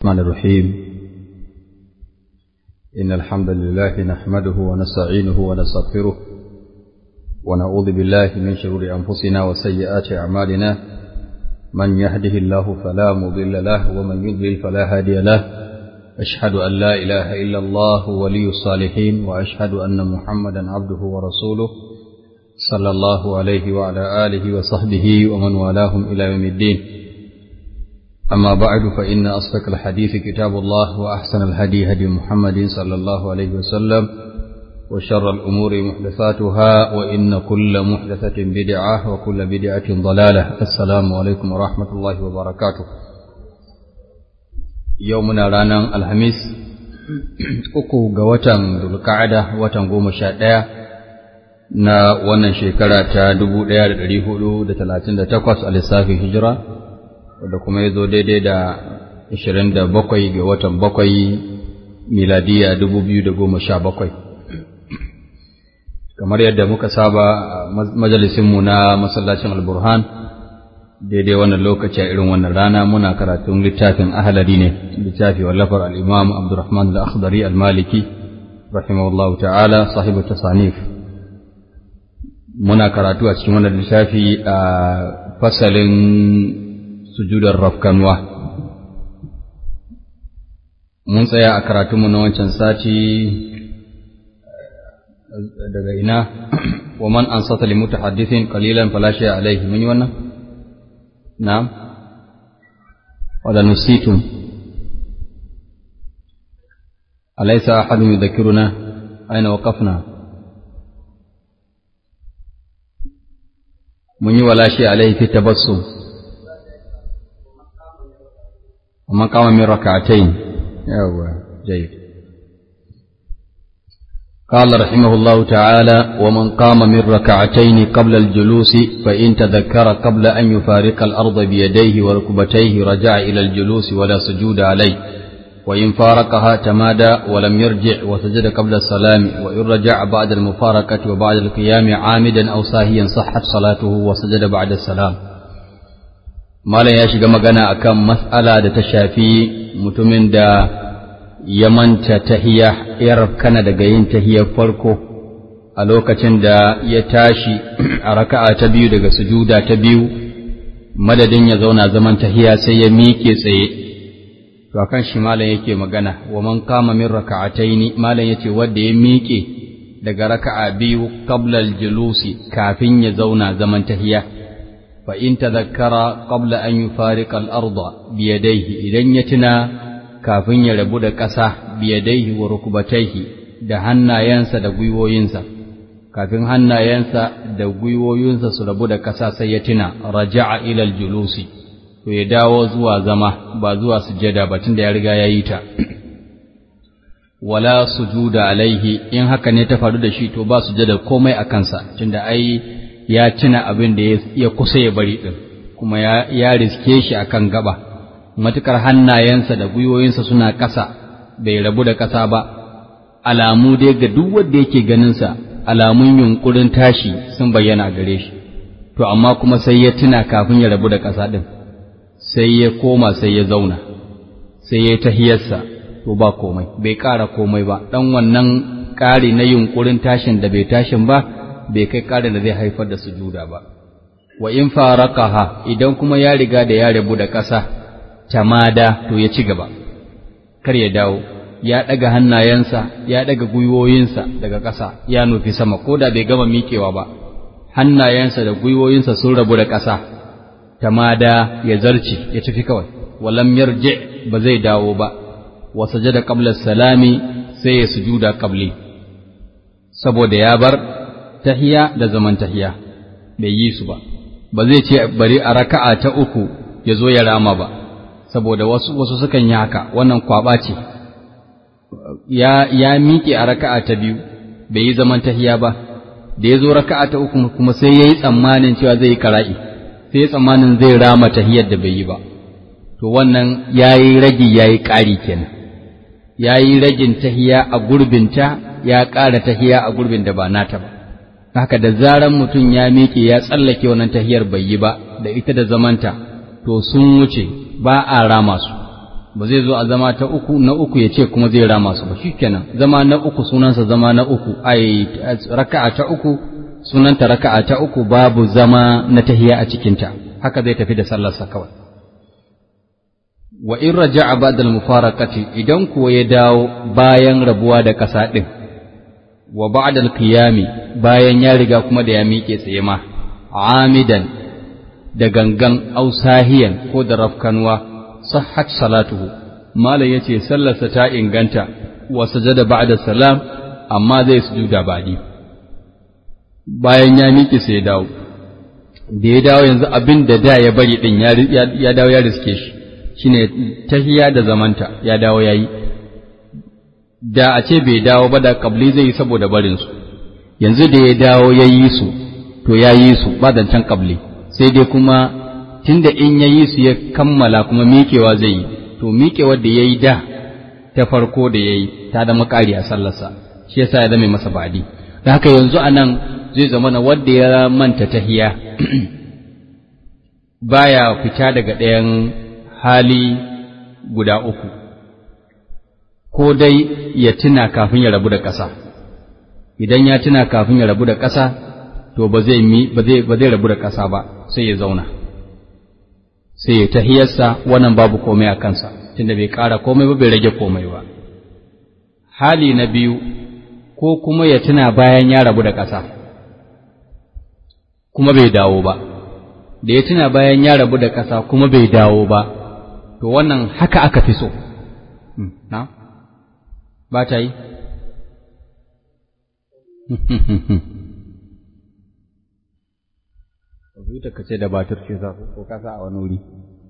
الرحمن الرحيم إن الحمد لله نحمده ونستعينه ونستغفره ونعوذ بالله من شرور أنفسنا وسيئات أعمالنا من يهده الله فلا مضل له ومن يضلل فلا هادي له أشهد أن لا إله إلا الله ولي الصالحين وأشهد أن محمدا عبده ورسوله صلى الله عليه وعلى آله وصحبه ومن والاهم إلى يوم الدين أما بعد فإن أصدق الحديث كتاب الله وأحسن الهدي هدي محمد صلى الله عليه وسلم وشر الأمور محدثاتها وإن كل محدثة بدعة وكل بدعة ضلالة السلام عليكم ورحمة الله وبركاته يومنا رانا الخميس uku ga watan Dulka'ada watan goma sha ɗaya na wannan shekara ta dubu ɗaya da ɗari hudu da talatin da takwas a lissafin hijira wadda kuma ya zo daidai da ashirin da bakwai ga watan bakwai miladiya dubu biyu da goma sha bakwai kamar yadda muka saba majalisinmu na masallacin alburhan daidai wannan lokaci a irin wannan rana muna karatun littafin ahalari ne littafi wallafar al'imam abdurrahman al-akhdari al-maliki rahimahullahu ta'ala sahibu tasanif muna karatu a cikin wannan littafi a fasalin sujudar rafkanwa mun tsaya a karatunmu na wancan sati daga ina wa man ansata li mutahaddithin qalilan fala shay'a alayhi mun yi wannan na'am wala nusitum alaysa ahadun yudhakkiruna aina waqafna mun yi wala shay'a alayhi fi tabassum ومن قام من ركعتين يوه جيد قال رحمه الله تعالى ومن قام من ركعتين قبل الجلوس فإن تذكر قبل أن يفارق الأرض بيديه وركبتيه رجع إلى الجلوس ولا سجود عليه وإن فارقها تمادى ولم يرجع وسجد قبل السلام وإن رجع بعد المفارقة وبعد القيام عامدا أو ساهيا صحت صلاته وسجد بعد السلام Malam ya shiga magana akan mas'ala da ta shafi mutumin da ya manta tahiya ya rafkana daga yin tahiyar farko a lokacin da ya tashi a raka'a ta biyu daga sujuda ta biyu madadin ya zauna zaman tahiya sai ya miƙe tsaye to akan shi malam yake magana wa man kama min raka'ataini malam yace wanda ya miƙe daga raka'a biyu qabla al-julusi kafin ya zauna zaman tahiya فإن تذكر قبل أن يفارق الأرض بيديه إذن يتنا كافن يربود كسا بيديه وركبتيه da hannayensa da gwiwoyinsa kafin hannayensa da gwiwoyinsa su rabu da ƙasa sai ya tuna raja'a ilal julusi to ya dawo zuwa zama ba zuwa sujada ba tunda ya riga ya yi ta wala sujuda alaihi in haka ne ta faru da shi to ba sujada komai a kansa tunda ai ya tuna abin da ya kusa ya bari ɗin kuma ya riske shi a kan gaba matukar hannayensa da gwiwoyinsa suna ƙasa bai rabu da ƙasa ba alamu dai ga duk wanda yake ganinsa alamun yunkurin tashi sun bayyana gare shi to amma kuma sai ya tuna kafin ya rabu da ƙasa ɗin sai ya koma sai ya zauna sai ya tahiyarsa to ba komai bai ƙara komai ba ɗan wannan ƙari na yunkurin tashin da bai tashin ba bai kai ƙarin da zai haifar da sujuda ba wa in faraqaha idan kuma ya riga da ya rabu da ƙasa tamada to ya ci gaba kar ya dawo ya daga hannayensa ya daga gwiwoyinsa daga ƙasa ya nufi sama ko da bai gama miƙewa ba hannayensa da gwiwoyinsa sun rabu da ƙasa tamada ya zarci ya tafi kawai walam yarji ba zai dawo ba wa sajada qabla salami sai ya sujuda qabli saboda ya bar tahiya da zaman tahiya bai yi su ba ba zai ce bari a raka'a ta uku ya zo ya rama ba saboda wasu wasu sukan yi haka wannan kwaba ce ya ya miƙe a raka'a ta biyu bai yi zaman tahiya ba da ya zo raka'a ta uku kuma sai ya yi tsammanin cewa zai yi kara'i sai ya tsammanin zai rama tahiyar da bai yi ba to wannan ya yi ragi ya yi ƙari kenan ya yi ragin tahiya a gurbinta ya ƙara tahiya a gurbin da ba nata ba haka da zaran mutum ya miƙe ya tsallake wannan tahiyar bai yi ba da ita da zamanta to sun wuce ba a rama su ba zai zo a zama ta uku na uku ya ce kuma zai rama su ba shikenan zama na uku sunansa zama na uku ai raka'a ta uku sunanta raka'a ta uku babu zama na tahiya a cikinta haka zai tafi da sallarsa kawai wa in raja'a ba'da al-mufaraqati idan kuwa ya dawo bayan rabuwa da ƙasa din wa ba'da al-qiyami bayan ya riga kuma da ya miƙe tsaye ma amidan da gangan ausahiyan ko da rafkanwa sahhat salatuhu malam yace sallarsa ta inganta wa sajada ba'da salam amma zai sujuda ba'di bayan ya miƙe sai ya dawo da ya dawo yanzu abin da da ya bari din ya dawo ya riske shi shine tahiya da zamanta ya dawo yayi da a ce bai dawo ba da kabli zai yi saboda barin su yanzu da ya dawo ya yi su to ya yi su ba zancen kabli sai dai kuma tunda in ya yi su ya kammala kuma miƙewa zai yi to miƙewar da ya yi da ta farko da ya yi ta da makari a sallarsa shi yasa ya zama masa baɗi da haka yanzu a nan zai zama na wadda ya manta tahiya baya fita daga ɗayan hali guda uku ko dai ya tuna kafin ya rabu da ƙasa idan ya tuna kafin ya rabu da ƙasa to ba zai mi ba zai ba zai rabu da ƙasa ba sai ya zauna sai ya tahiyarsa wannan babu komai a kansa tunda bai ƙara komai ba bai rage komai ba hali na biyu ko kuma ya tuna bayan ya rabu da ƙasa kuma bai dawo ba da ya tuna bayan ya rabu da ƙasa kuma bai dawo ba to wannan haka aka fi so na ba ta yi Kwamfuta ka ce da batur ce za ko kasa a wani wuri.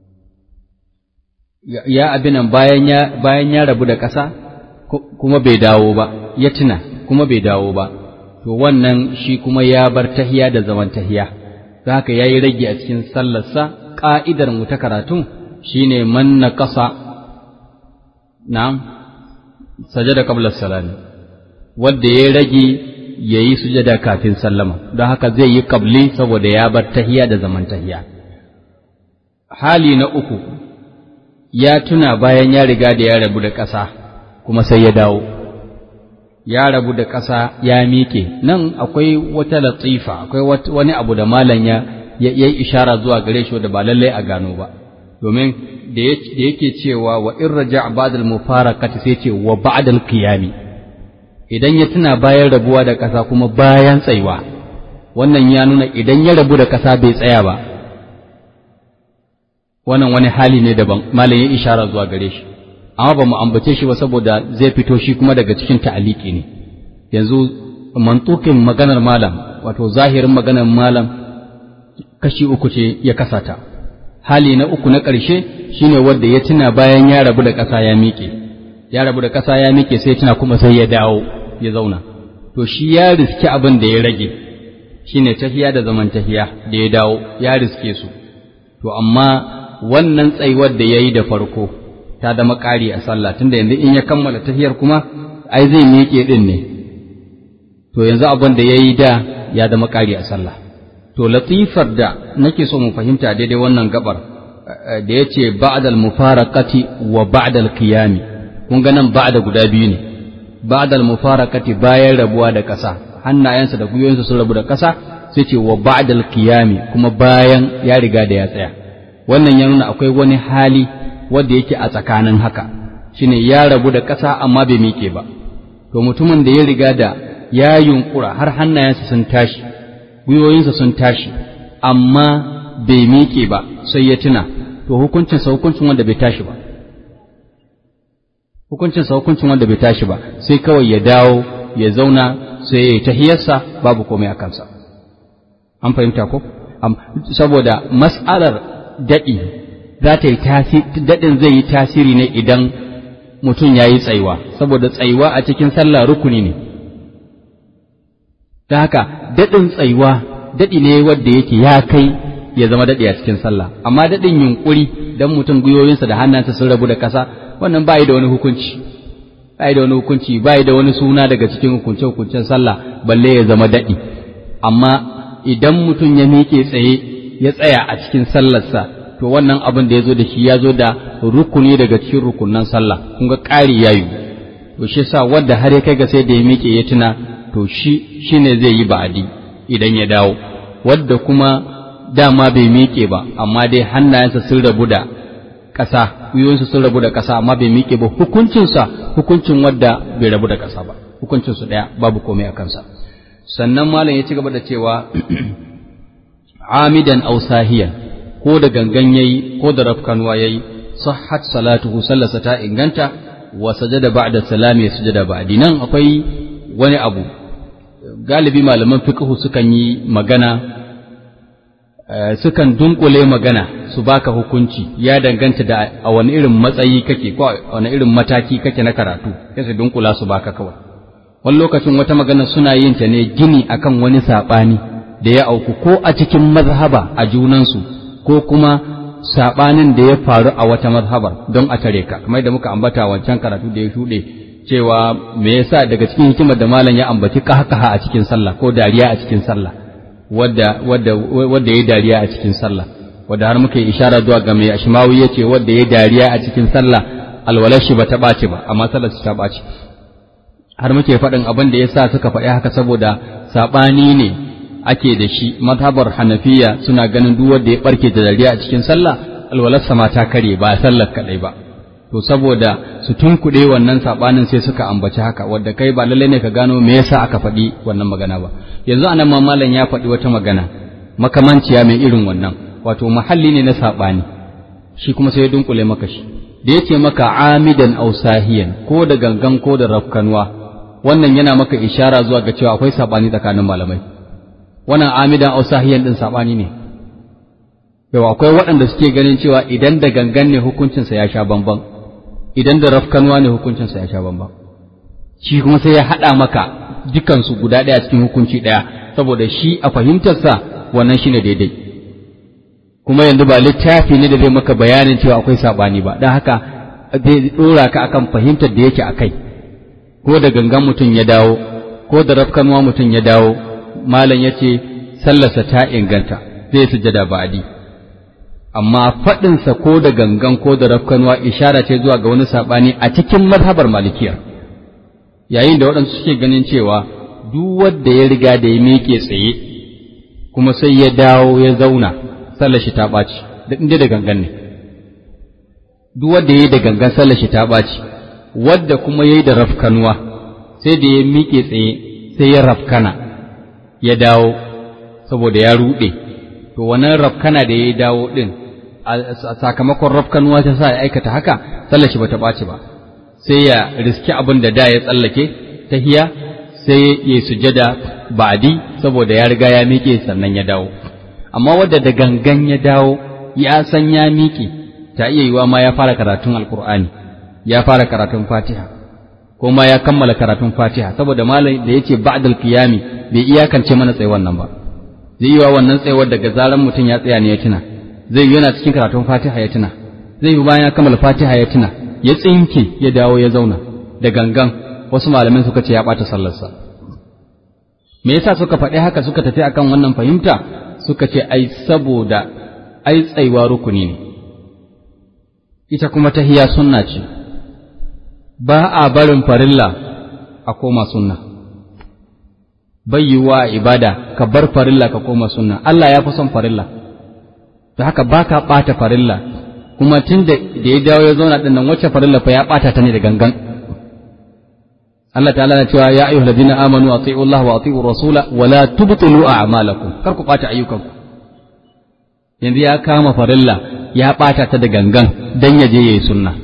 Ya abinan bayan ya rabu da ƙasa kuma bai dawo ba, ya tuna kuma bai dawo ba, to wannan shi kuma ya bar tahiya da zaman tahiya, za haka ya yi rage a cikin sallarsa ƙa'idar mu ta karatun shi ne man na ƙasa, na sajada qabla salami, wadda ya rage ya yi sujada kafin sallama don haka zai yi kabli saboda ya bar tahiya da zaman tahiya hali na uku ya tuna bayan ya riga da ya rabu da ƙasa kuma sai ya dawo ya rabu da ƙasa ya miƙe nan akwai wata latifa akwai wani abu da malam ya yi ishara zuwa gare shi da ba lallai a gano ba domin da yake cewa wa in raja ba'da al-mufaraqati sai ce wa ba'da al-qiyami idan ya tuna bayan rabuwa da ƙasa kuma bayan tsaiwa wannan ya nuna idan ya rabu da ƙasa bai tsaya ba wannan wani hali ne daban malam ya ishara zuwa gare shi amma ba mu ambace shi ba saboda zai fito shi kuma daga cikin ta'aliki ne yanzu mantukin maganar malam wato zahirin maganar malam kashi uku ce ya kasata hali na uku na ƙarshe shine wanda ya tuna bayan ya rabu da ƙasa ya miƙe ya rabu da ƙasa ya miƙe sai tuna kuma sai ya dawo ya zauna to shi ya riski abin da ya rage shine tahiya da zaman tahiya da ya dawo ya riske su to amma wannan tsayuwar da ya yi da farko ta zama ƙari a sallah tunda yanzu in ya kammala tahiyar kuma ai zai miƙe ɗin ne to yanzu abin da ya yi da ya zama ƙari a sallah to latifar da nake so mu fahimta daidai wannan gabar da ya ce ba'dal mufaraqati wa ba'dal qiyami kun ga nan ba'da guda biyu ne ba'dal mufaraqati bayan rabuwa da ƙasa hannayensa da gwiwoyinsa sun rabu da ƙasa sai ce wa ba'dal qiyami kuma bayan ya riga da ya tsaya wannan ya nuna akwai wani hali wanda yake a tsakanin haka shine ya rabu da ƙasa amma bai miƙe ba to mutumin da ya riga da ya yunkura har hannayensa sun tashi gwiwoyinsa sun tashi amma bai miƙe ba sai ya tuna to hukuncinsa hukuncin wanda bai tashi ba hukuncinsa hukuncin wanda bai tashi ba sai kawai ya dawo ya zauna sai ya yi tahiyarsa babu komai a kansa an fahimta ko saboda mas'alar daɗi za ta yi daɗin zai yi tasiri ne idan mutum ya yi tsaiwa saboda tsaiwa a cikin sallah rukuni ne ta haka daɗin tsaiwa daɗi ne wanda yake ya kai ya zama daɗi a cikin sallah amma daɗin yunƙuri don mutum gwiwoyinsa da hannunsa sun rabu da ƙasa wannan ba da wani hukunci ba da wani hukunci ba da wani suna daga cikin hukunce hukuncen sallah balle ya zama daɗi amma idan mutum ya miƙe tsaye ya tsaya a cikin sallarsa to wannan abin da ya zo da shi ya zo da rukuni daga cikin rukunan sallah kun ga ƙari yayi to shi yasa wanda har ya kai ga sai da ya miƙe ya tuna to shi shine zai yi ba'adi idan ya dawo wadda kuma dama bai miƙe ba amma dai hannayensa sun rabu da ƙasa gwiwoyinsa sun rabu da ƙasa amma bai miƙe ba hukuncinsa hukuncin wadda bai rabu da ƙasa ba hukuncinsu ɗaya babu komai a kansa sannan malam ya ci gaba da cewa amidan aw sahiyan ko da gangan yayi ko da rafkanwa yayi sahhat salatuhu sallasa ta inganta wa sajada ba'da salami sujada ba'di nan akwai wani abu galibi malaman fiqhu sukan yi magana sukan dunkule magana su baka hukunci ya danganta da a wani irin matsayi kake ko a wani irin mataki kake na karatu sai su dunkula su baka kawai wani lokacin wata magana suna yin ta ne gini akan wani saɓani da ya auku ko a cikin mazhaba a junansu ko kuma saɓanin da ya faru a wata mazhabar don a tare ka kamar da muka ambata wancan karatu da ya shuɗe cewa me yasa daga cikin hikimar da malam ya ambaci kahkaha a cikin sallah ko dariya a cikin sallah wadda wadda wadda ya dariya a cikin sallah wadda har muka yi ishara zuwa ga mai ashmawi yace wadda ya dariya a cikin sallah alwalar shi ba ta ɓaci ba amma sallar ta ɓaci har muke faɗin abin da yasa suka faɗi haka saboda saɓani ne ake da shi mazhabar hanafiya suna ganin duk wanda ya barke da dariya a cikin sallah alwalarsa ma ta kare ba sallar kaɗai ba to saboda su tunkuɗe wannan saɓanin sai suka ambaci haka wadda kai ba lallai ne ka gano me yasa aka faɗi wannan magana ba yanzu anan ma malam ya faɗi wata magana makamanciya mai irin wannan wato mahalli ne na saɓani shi kuma sai ya dunkule maka shi da yace maka amidan aw sahiyan ko da gangan ko da rafkanwa wannan yana maka ishara zuwa ga cewa akwai saɓani tsakanin malamai wannan amidan aw sahiyan din saɓani ne yau akwai waɗanda suke ganin cewa idan da gangan ne hukuncinsa ya sha bamban idan da rafkanwa ne hukuncinsa ya sha bamban shi kuma sai ya haɗa maka dukansu guda ɗaya cikin hukunci ɗaya saboda shi a fahimtarsa wannan shine daidai kuma yanzu ba littafi ne da zai maka bayanin cewa akwai saɓani ba don haka zai ɗora ka akan fahimtar da yake a kai ko da gangan mutum ya dawo ko da rafkanwa mutum ya dawo malam ya ce sallarsa ta inganta zai sujada ba'adi amma faɗinsa ko da gangan ko da rafkanwa ishara ce zuwa ga wani saɓani a cikin mazhabar malikiyar yayin da waɗansu suke ganin cewa duk wanda ya riga da ya miƙe tsaye kuma sai ya dawo ya zauna sallar shi ta ɓaci da inda da gangan ne duk wanda ya yi da gangan sallar shi ta ɓaci wadda kuma ya yi da rafkanwa sai da ya miƙe tsaye sai ya rafkana ya dawo saboda ya ruɗe to wannan rafkana da ya dawo ɗin a sakamakon rafkanuwa ta sa ya aikata haka sallar shi bata ɓaci ba sai ya riski abin da da ya tsallake ta hiya sai ya sujada ba'di saboda ya riga ya miƙe sannan ya dawo amma wadda da gangan ya dawo ya san ya miƙe ta iya yiwa ma ya fara karatun alkur'ani ya fara karatun fatiha ko ma ya kammala karatun fatiha saboda malam da yace ba'dal qiyami bai iyakance mana tsaye wannan ba zai yi wa wannan tsayuwar daga zaran mutum ya tsaya ne ya tuna zai yi yana cikin karatun fatiha ya tuna zai yi bayan ya kammala fatiha ya tuna ya tsinke ya dawo ya zauna da gangan wasu malamin suka ce ya ɓata sallarsa me yasa suka faɗi haka suka tafi akan wannan fahimta suka ce ai saboda ai tsaiwa rukuni ne ita kuma tahiya sunna ce ba a barin farilla a koma sunna bai yiwuwa ibada ka bar farilla ka koma sunna Allah ya fi son farilla da haka ba ka ɓata farilla kuma tun da ya dawo ya zauna ɗin nan wacce farilla fa ya ɓata ta ne da gangan Allah ta'ala na cewa ya ayyuhal ladina amanu ati'u Allah wa ati'u rasula wa la tubtilu a'malakum kar ku ɓata ayyukanku yanzu ya kama farilla ya ɓata ta da gangan dan ya je yayi sunna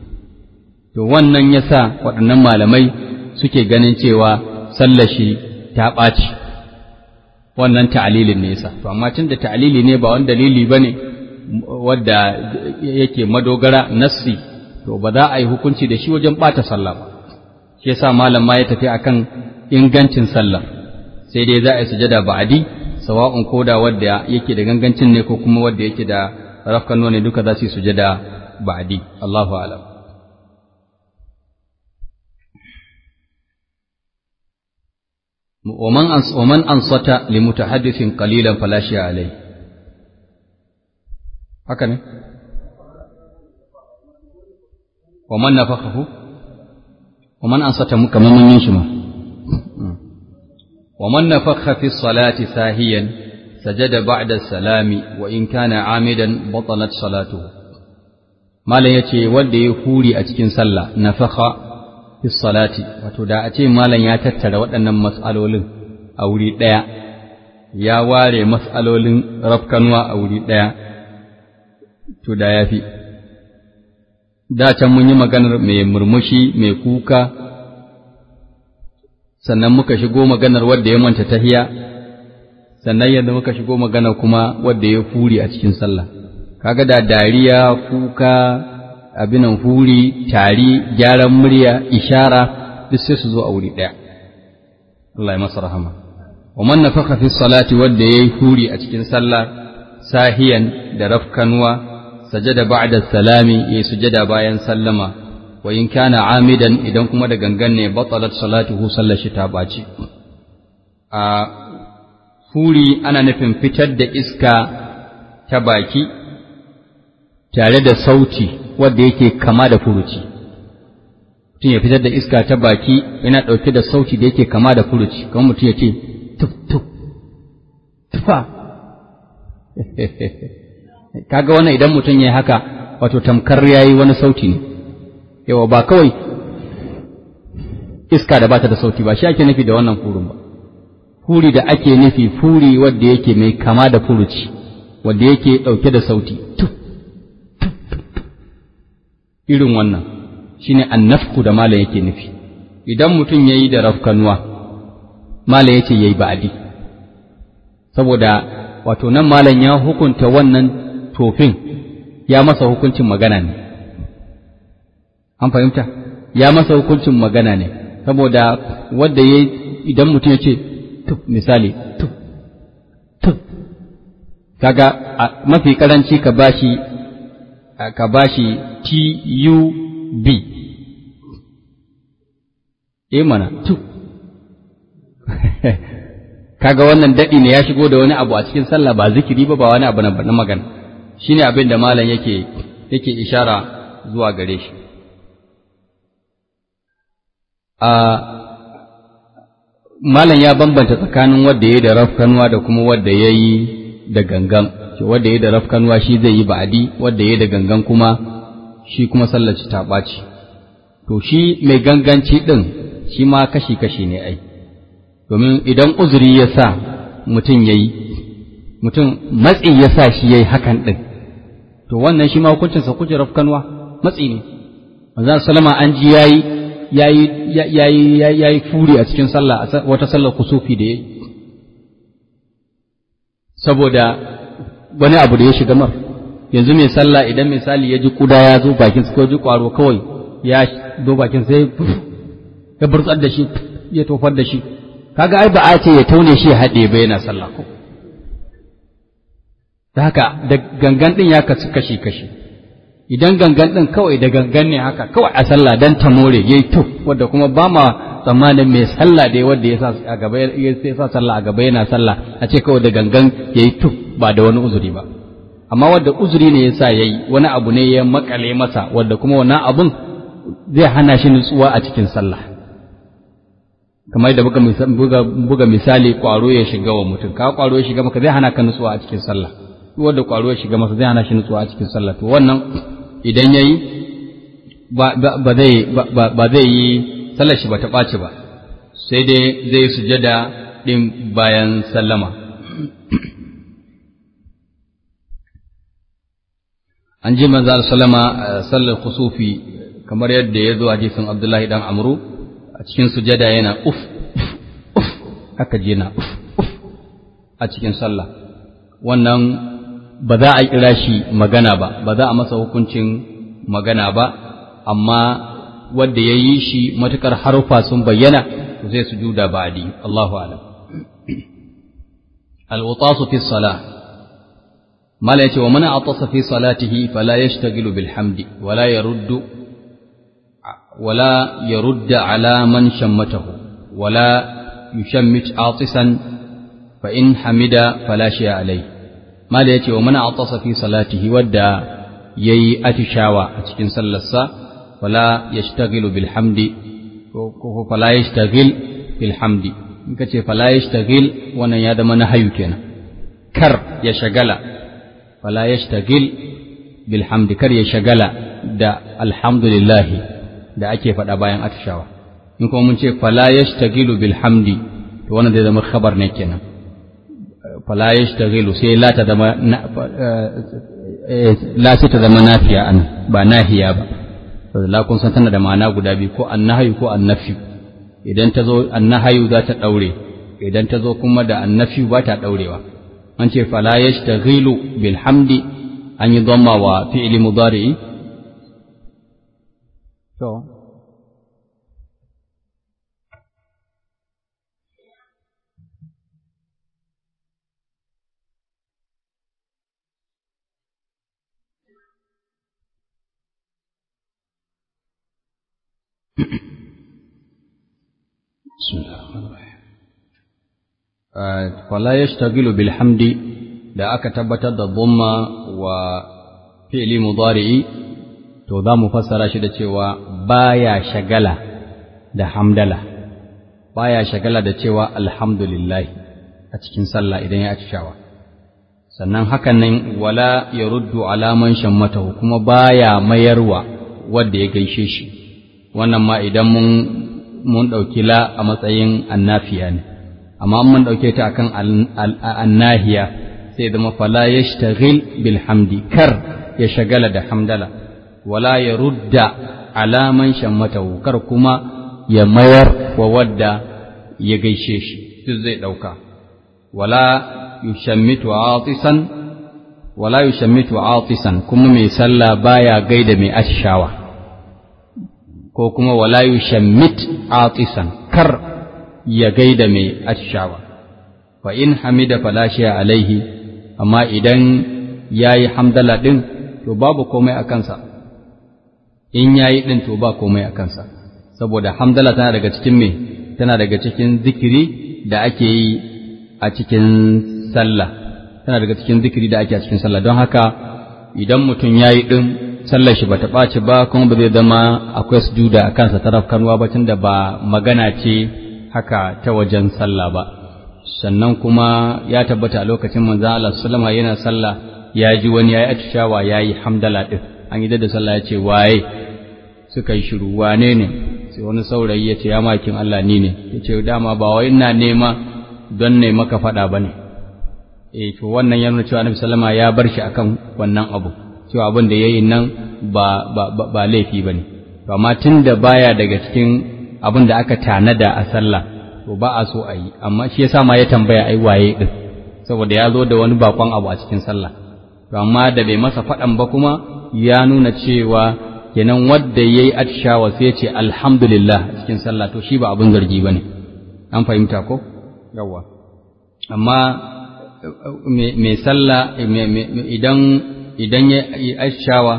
to wannan yasa waɗannan malamai suke ganin cewa sallar shi ta ɓaci wannan ta'alilin ne yasa to amma tunda ta'alili ne ba wani dalili bane wadda yake madogara nassi to ba za a yi hukunci da shi wajen ɓata sallah ba shi yasa malam ma ya tafi akan ingancin sallah sai dai za a yi sujada ba'adi sawa'un koda wadda yake da gangancin ne ko kuma wadda yake da rafkan ne duka za su yi sujada ba'adi Allahu a'lam ومن ومن أنصت لمتحدث قليلا فلا شيء عليه haka ne wa man nafakhahu wa man ansata mu kamar mun yin shi ma wa man nafakha fi salati sahiyan sajada ba'da salami wa in kana amidan batalat salatuhu malam yace wanda ya huri a cikin sallah nafakha fi salati wato da a ce malam ya tattara waɗannan mas'alolin a wuri ɗaya ya ware mas'alolin rafkanuwa a wuri ɗaya to da ya fi da can mun yi maganar mai murmushi mai kuka sannan muka shigo maganar wadda ya manta tahiya sannan yadda muka shigo maganar kuma wadda ya huri a cikin sallah kaga da dariya kuka abinan huri tari gyaran murya ishara duk sai su zo a wuri ɗaya Allah ya masa rahama wa man nafakha fi salati wadda yayi huri a cikin sallah sahiyan da rafkanuwa sajada ba'da salami yayi sujada bayan sallama wa in kana amidan idan kuma da gangan ne batalat salatuhu sallar shi ta baci a huri ana nufin fitar da iska ta baki tare da sauti wanda yake kama da furuci mutum ya fitar da iska ta baki yana ɗauke da sauti da yake kama da furuci kamar mutum ya ce tuf tuf tufa kaga wannan idan mutum ya haka wato tamkar yayi wani sauti ne yawa ba kawai iska da bata da sauti ba shi ake nufi da wannan furun ba furi da ake nufi furi wanda yake mai kama da furuci wanda yake ɗauke da sauti tuf irin wannan shine annafku da malam yake nufi idan mutum yayi da rafkanuwa malam yace yayi ba'adi saboda wato nan malam ya hukunta wannan tofin ya masa hukuncin magana ne an fahimta ya masa hukuncin magana ne saboda wanda yayi idan mutum yace tuf misali tuf tuf kaga mafi karanci ka bashi ka bashi T-U-B. E mana, tu. Kaga wannan daɗi ne ya shigo da wani abu a cikin sallah ba zikiri ba ba wani abu na magana. Shi ne abin da malam yake yake ishara zuwa gare shi. A malam ya bambanta tsakanin wadda ya yi da rafkanuwa da kuma wadda ya yi da gangan. Wadda ya yi da rafkanuwa shi zai yi ba'adi, wadda ya yi da gangan kuma shi kuma sallaci ta ɓaci. To, shi mai ganganci ɗin shi ma kashi-kashi ne ai, domin idan uzuri ya sa mutum ya yi, mutum matsi ya sa shi ya yi hakan ɗin, to wannan shi ma hukuncinsa kuce rafkanwa matsi ne. Manzan Salama an ji ya yi ya yi furi a cikin sallah wata sallar kusufi da ya yi, saboda wani abu da ya shiga mar. yanzu mai sallah idan misali ya ji kuda ya zo bakin ko ji kwaro kawai ya zo bakin sai ya burtsar da shi ya tofar da shi kaga ai ba a ce ya taune shi haɗe ba yana sallah ko da haka da gangan din ya kasu kashi kashi idan gangan din kawai da gangan ne haka kawai a sallah dan ta more yayi to wanda kuma ba ma tsammanin mai sallah dai wanda ya sa a gaba ya sa sallah a gaba yana sallah a ce kawai da gangan yayi to ba da wani uzuri ba amma wadda uzuri ne yasa yayi wani abu ne ya makale masa wadda kuma wannan abun zai hana shi nutsuwa a cikin sallah kamar da buga, buga, buga misali kwaro ya shiga wa mutum ka kwaro ya shiga maka zai hana ka nutsuwa a cikin sallah wadda kwaro ya shiga masa zai hana shi nutsuwa a cikin sallah to wannan idan yayi ba, ba, zai ba, zai yi sallar shi ba ta ɓaci ba sai dai zai sujada din bayan sallama an ji manzo sallama sallar kusufi kamar yadda ya zo a hadisin Abdullahi dan Amru a cikin sujada yana uf uf haka je na uf uf a cikin sallah wannan ba za a kira shi magana ba ba za a masa hukuncin magana ba amma wanda ya yi shi matukar harufa sun bayyana zai sujuda ba'di Allahu a'lam al-wutasu fi salah mala yace wa man atasa fi salatihi fala yashtaghilu bil hamdi wala yaruddu wala yarudda ala man shammatahu wala yushammit atisan fa in hamida fala shay'a alayhi mala yace wa man atasa fi salatihi wadda yayi atishawa a cikin sallarsa fala yashtaghilu bil hamdi ko fala yashtaghil bil hamdi in ka ce fala yashtaghil wannan ya zama nahayu kenan kar ya shagala fala yashtagil bil hamdi kar ya shagala da alhamdulillah da ake faɗa bayan atishawa in kuma mun ce fala yashtagilu bil hamdi to wannan zai zama khabar ne kenan fala yashtagilu sai la ta zama la sai ta zama nafiya an ba nahiya ba la kun san tana da ma'ana guda biyu ko annahayu ko annafi idan ta zo annahayu za ta daure idan ta zo kuma da annafi ba ta daurewa an ce fala yashtaghilu bil hamdi an yi dhamma wa fi'li mudari'i to بسم الله الرحمن الرحيم فلا يشتغل بالحمد da aka tabbatar da dhamma wa fi'li mudari'i to za mu fassara shi da cewa baya shagala da hamdala baya shagala da cewa alhamdulillah a cikin sallah idan ya atishawa sannan hakan nan wala yaruddu alaman shammatahu kuma baya mayarwa wanda ya gaishe shi wannan ma idan mun mun ɗauki la a matsayin annafiya ne amma mun ɗauke ta akan annahiya sai zama fala yashtaghil bil hamdi kar ya shagala da hamdala wala ya rudda alaman shammatahu kar kuma ya mayar wa wadda ya gaishe shi duk zai ɗauka wala yushammitu atisan wala yushammitu atisan kuma mai sallah baya gaida mai atishawa ko kuma wala yushammit atisan kar ya gaida mai atishawa fa in hamida fala alaihi amma idan yayi hamdala din to babu komai a kansa in yayi din to ba komai a kansa saboda hamdala tana daga cikin me tana daga cikin zikiri da ake yi a cikin sallah tana daga cikin zikiri da ake a cikin sallah don haka idan mutum yayi din sallar shi bata ɓaci ba kuma ba zai zama akwai sujuda a kansa ta rafkanwa ba tunda ba magana ce haka ta wajen sallah ba sannan kuma ya tabbata a lokacin manzon Allah sallama yana sallah ya ji wani yayi atishawa yayi hamdala din an yi da sallah ya ce waye suka yi shiru wane ne sai wani saurayi ya ce ya makin Allah ni ne ya ce dama ba wai ina nema don ne maka faɗa ba ne eh to wannan ya nuna cewa Annabi sallama ya bar shi akan wannan abu cewa abin da yayi nan ba ba ba laifi bane to amma tunda baya daga cikin abin da aka tanada a sallah to ba a so a yi amma shi yasa ma ya tambaya ai waye din saboda ya zo da wani bakon abu a cikin sallah to amma da bai masa faɗan ba kuma ya nuna cewa kenan wanda yayi atishawa sai ya ce alhamdulillah cikin sallah to shi ba abin zargi bane an fahimta ko yawa amma mai sallah idan idan ya yi atishawa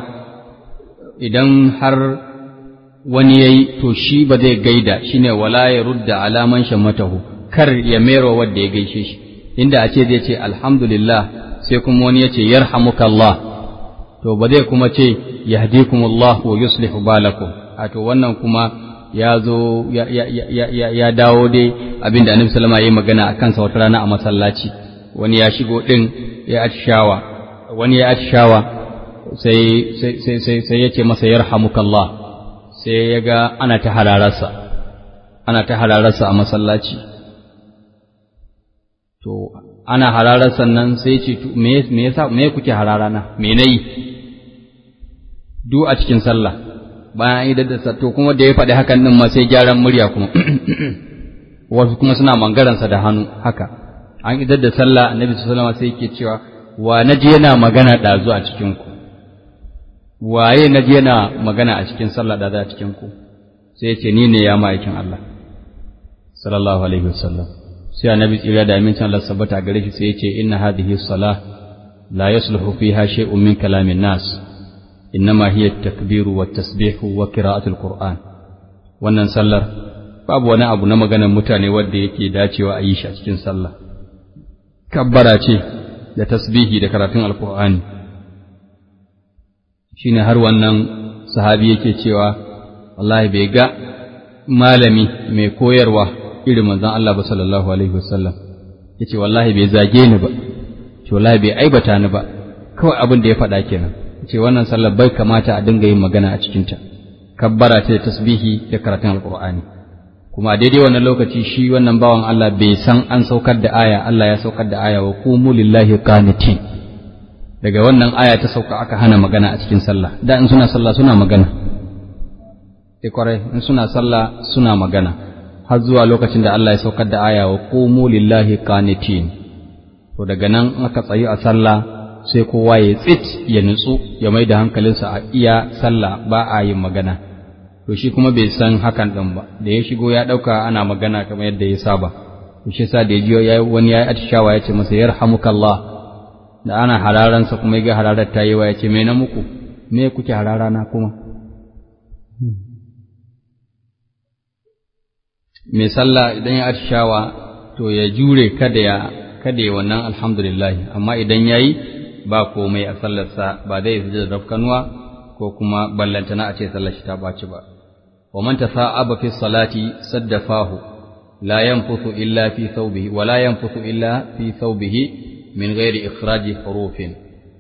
idan har wani ya yi to shi ba zai gaida shi ne wala ya rudda alaman shammatahu kar ya mero wadda ya gaishe shi inda a ce zai ce alhamdulillah sai kuma wani ya ce yarhamukallah to ba zai kuma ce yahdikumullah wa yuslihu balakum a to wannan kuma ya zo ya dawo dai abinda annabi sallama ya yi magana a kansa wata rana a masallaci wani ya shigo din ya atishawa wani ya atishawa sai sai sai sai ya ce masa yarhamukallah sai ya ga ana ta hararsa ana ta hararsa a masallaci to ana hararsa nan sai ce me me yasa me kuke hararana me nayi du a cikin sallah bayan idan da to kuma da ya faɗi hakan din ma sai gyaran murya kuma wasu kuma suna mangaransa da hannu haka an idar da sallah annabi sallallahu alaihi wasallam sai yake cewa wa naji yana magana ɗazu a cikin ku waye naji yana magana a cikin sallah ɗazu a cikin ku sai ce ni ne ya ma'aikin Allah sallallahu alaihi wasallam sai annabi tsira da amincin Allah sabbata gare shi sai ya ce inna hadhihi salah la yasluhu fiha shay'un min kalamin nas innama hiya at-takbiru wat-tasbihu wa qira'atul qur'an wannan sallar babu wani abu na maganar mutane wanda yake dacewa a yi shi a cikin sallah kabbara ce da tasbihi da karatun alkur'ani shine har wannan sahabi yake cewa wallahi bai ga malami mai koyarwa irin manzon Allah ba sallallahu alaihi wasallam yace wallahi bai zage ni ba ce wallahi bai aibata ni ba kawai abin da ya faɗa kenan ce wannan sallar bai kamata a dinga yin magana a cikinta kabbara ta da tasbihi da karatun alqur'ani kuma a daidai wannan lokaci shi wannan bawan Allah bai san an saukar da aya Allah ya saukar da aya wa qumu lillahi qanitin daga wannan aya ta sauka aka hana magana a cikin sallah da in suna sallah suna magana sai kwarai in suna sallah suna magana har zuwa lokacin da Allah ya saukar da aya wa qumu lillahi qanitin to daga nan aka tsayi a sallah sai kowa ya tsit ya nutsu ya mai da hankalinsa a iya sallah ba a yin magana to shi kuma bai san hakan din ba da ya shigo ya dauka ana magana kamar yadda ya saba to shi sa da ya ji wani yayi atishawa ya ce masa yarhamukallah da ana hararansa kuma ya ga hararar ta yi wa ya ce me na muku me kuke hararana kuma mai sallah idan ya atishawa to ya jure kada ya kada ya wannan alhamdulillah amma idan yayi ba komai a sallarsa ba zai sujada rafkanuwa ko kuma ballantana a ce sallar shi ta baci ba wa man tasa'aba fi salati saddafahu la yanfuthu illa fi thawbihi wa la yanfuthu illa fi thawbihi min ghairi ikhraji hurufin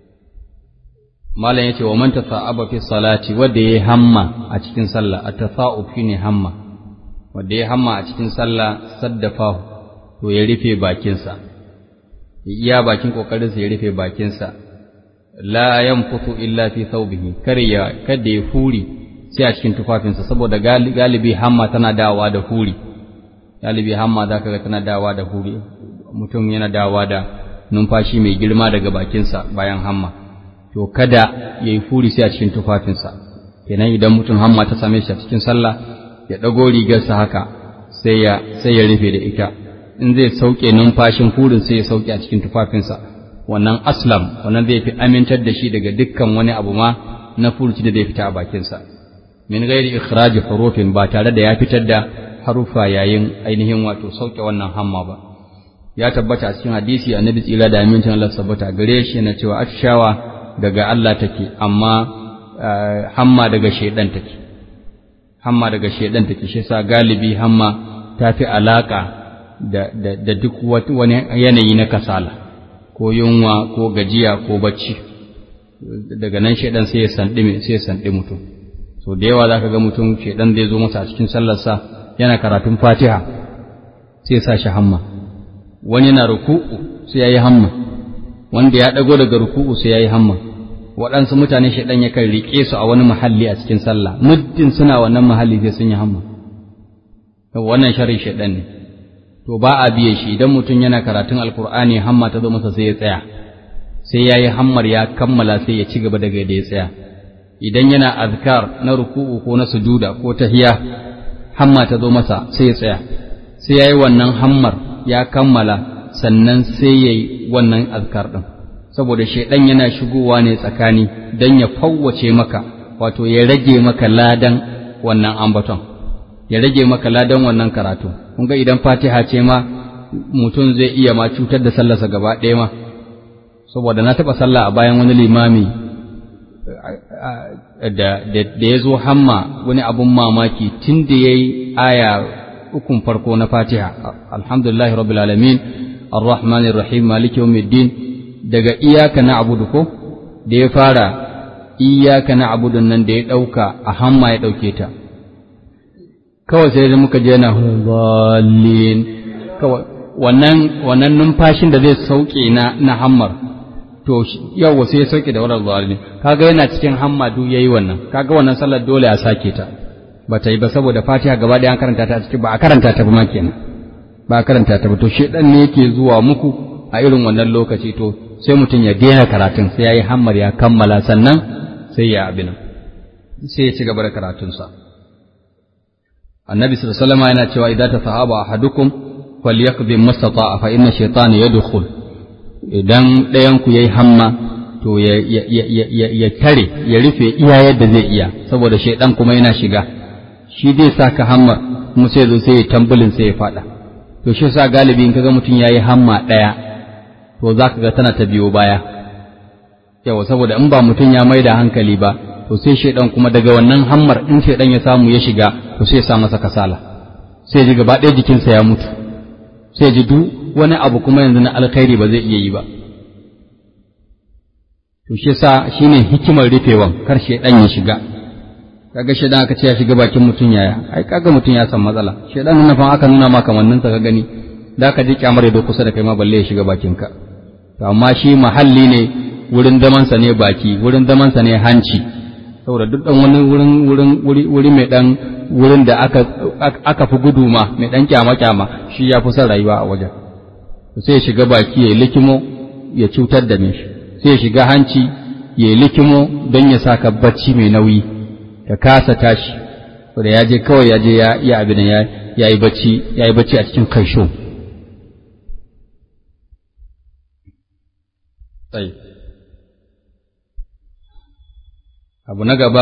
malam yace wa man tasa'aba fi salati wanda yayi hamma a cikin sallah at-tasa'ub shine hamma wanda yayi hamma a cikin sallah saddafahu to ya rufe bakinsa iya bakin kokarinsa ya rufe bakinsa la yanfutu illa fi thawbihi kar ya kada ya furi sai a cikin tufafinsa saboda galibi hamma tana dawa da huri galibi hamma zaka ga tana dawa da huri mutum yana dawa da numfashi mai girma daga bakinsa bayan hamma to kada ya yi furi sai a cikin tufafinsa kenan idan mutum hamma ta same shi a cikin sallah ya ɗago rigarsa haka sai ya sai ya rufe da ita in zai sauke numfashin furin sai ya sauke a cikin tufafinsa wannan aslam wannan zai fi amintar da shi daga dukkan wani abu ma na furuci da zai fita a bakinsa min gairi ikhraji hurufin ba tare da ya fitar da harufa yayin ainihin wato sauke wannan hamma ba ya tabbata a cikin hadisi annabi tsira da amincin Allah sabbata gare shi yana cewa atishawa daga Allah take amma hamma daga shaidan take hamma daga shaidan take shi sa galibi hamma ta fi alaka da, da, da duk wani yanayi na kasala ko yunwa ko gajiya ko bacci daga nan shaidan sai ya sandi sai ya sandi mutum so da yawa zaka ga mutum shaidan zai zo masa a cikin sallarsa yana karatun Fatiha sai ya sa shi hamma wani yana ruku'u sai yayi hamma wanda ya dago daga ruku'u sai yayi hamma waɗansu mutane shaidan yakan riƙe su a wani mahalli a cikin sallah muddin suna wannan mahalli sai sun yi hamma wannan sharri shaidan ne to ba a biye shi idan mutum yana karatun alkur'ani hamma ta zo masa sai ya tsaya sai yayi hammar ya kammala sai ya ci gaba daga da ya tsaya idan yana azkar na ruku'u ko na sujuda ko tahiya hamma ta zo masa sai ya tsaya sai yayi wannan hammar ya kammala sannan sai yayi wannan azkar din saboda shaidan yana shigowa ne tsakani dan ya fawwace maka wato ya rage maka ladan wannan ambaton ya rage maka ladan wannan karatu kun ga idan fatiha ce ma mutum zai iya ma cutar da sallarsa gaba ɗaya ma saboda na taɓa sallah a bayan wani limami da ya zo hamma wani abun mamaki tun da ya yi aya ukun farko na fatiha alhamdulillahi rabbil alamin arrahmanir rahim maliki yawmiddin daga iyaka na abudu ko da ya fara iyaka na abudun nan da ya ɗauka a hamma ya ɗauke ta kawai sai da muka je na zalin kawai wannan wannan numfashin da zai sauke na na hammar to yawa sai ya sauke da wannan zalin kaga yana cikin hamma duk yayi wannan kaga wannan sallar dole a sake ta ba ta yi ba saboda Fatiha gaba da an karanta ta a cikin ba a karanta ta ba ma kenan ba a karanta ta ba to shedan ne yake zuwa muku a irin wannan lokaci to sai mutum ya daina karatun sai yayi hammar ya kammala sannan sai ya abin sai ya ci gaba da karatunsa annabi sallallahu alaihi wasallam yana cewa idan tasahaba ahadukum falyaqdi mastata'a fa inna shaytana yadkhul idan ɗayan ku yayi hamma to ya ya tare ya rufe iya yadda zai iya saboda shaydan kuma yana shiga shi zai saka hamma kuma sai zo sai ya tambulin sai ya fada to shi sa galibi in kaga mutum yayi hamma ɗaya to zaka ga tana ta biyo baya yawa saboda in ba mutum ya maida hankali ba to sai shaidan kuma daga wannan hammar in shaidan ya samu ya shiga to sai ya sa masa kasala sai ji gaba ɗaya jikinsa ya mutu sai ji duk wani abu kuma yanzu na alkhairi ba zai iya yi ba to shi yasa shine hikimar rufewan kar shaidan ya shiga kaga shaidan aka ce ya shiga bakin mutum yaya ai kaga mutum ya san matsala shaidan nan fa aka nuna maka kamannin sa ka gani da ka ji kyamar ya kusa da kai ma balle ya shiga bakin ka to amma shi mahalli ne wurin zaman sa ne baki wurin zaman sa ne hanci saboda duk dan wani wurin wurin wuri wuri mai dan wurin da aka aka fi gudu ma mai dan kyama kyama shi ya fi son rayuwa a wajen to sai ya shiga baki ya likimo ya cutar da me shi sai ya shiga hanci ya likimo don ya saka bacci mai nauyi ka kasa tashi da ya je kawai ya je ya abin ya yi bacci ya yi bacci a cikin kaisho tsaye abu na gaba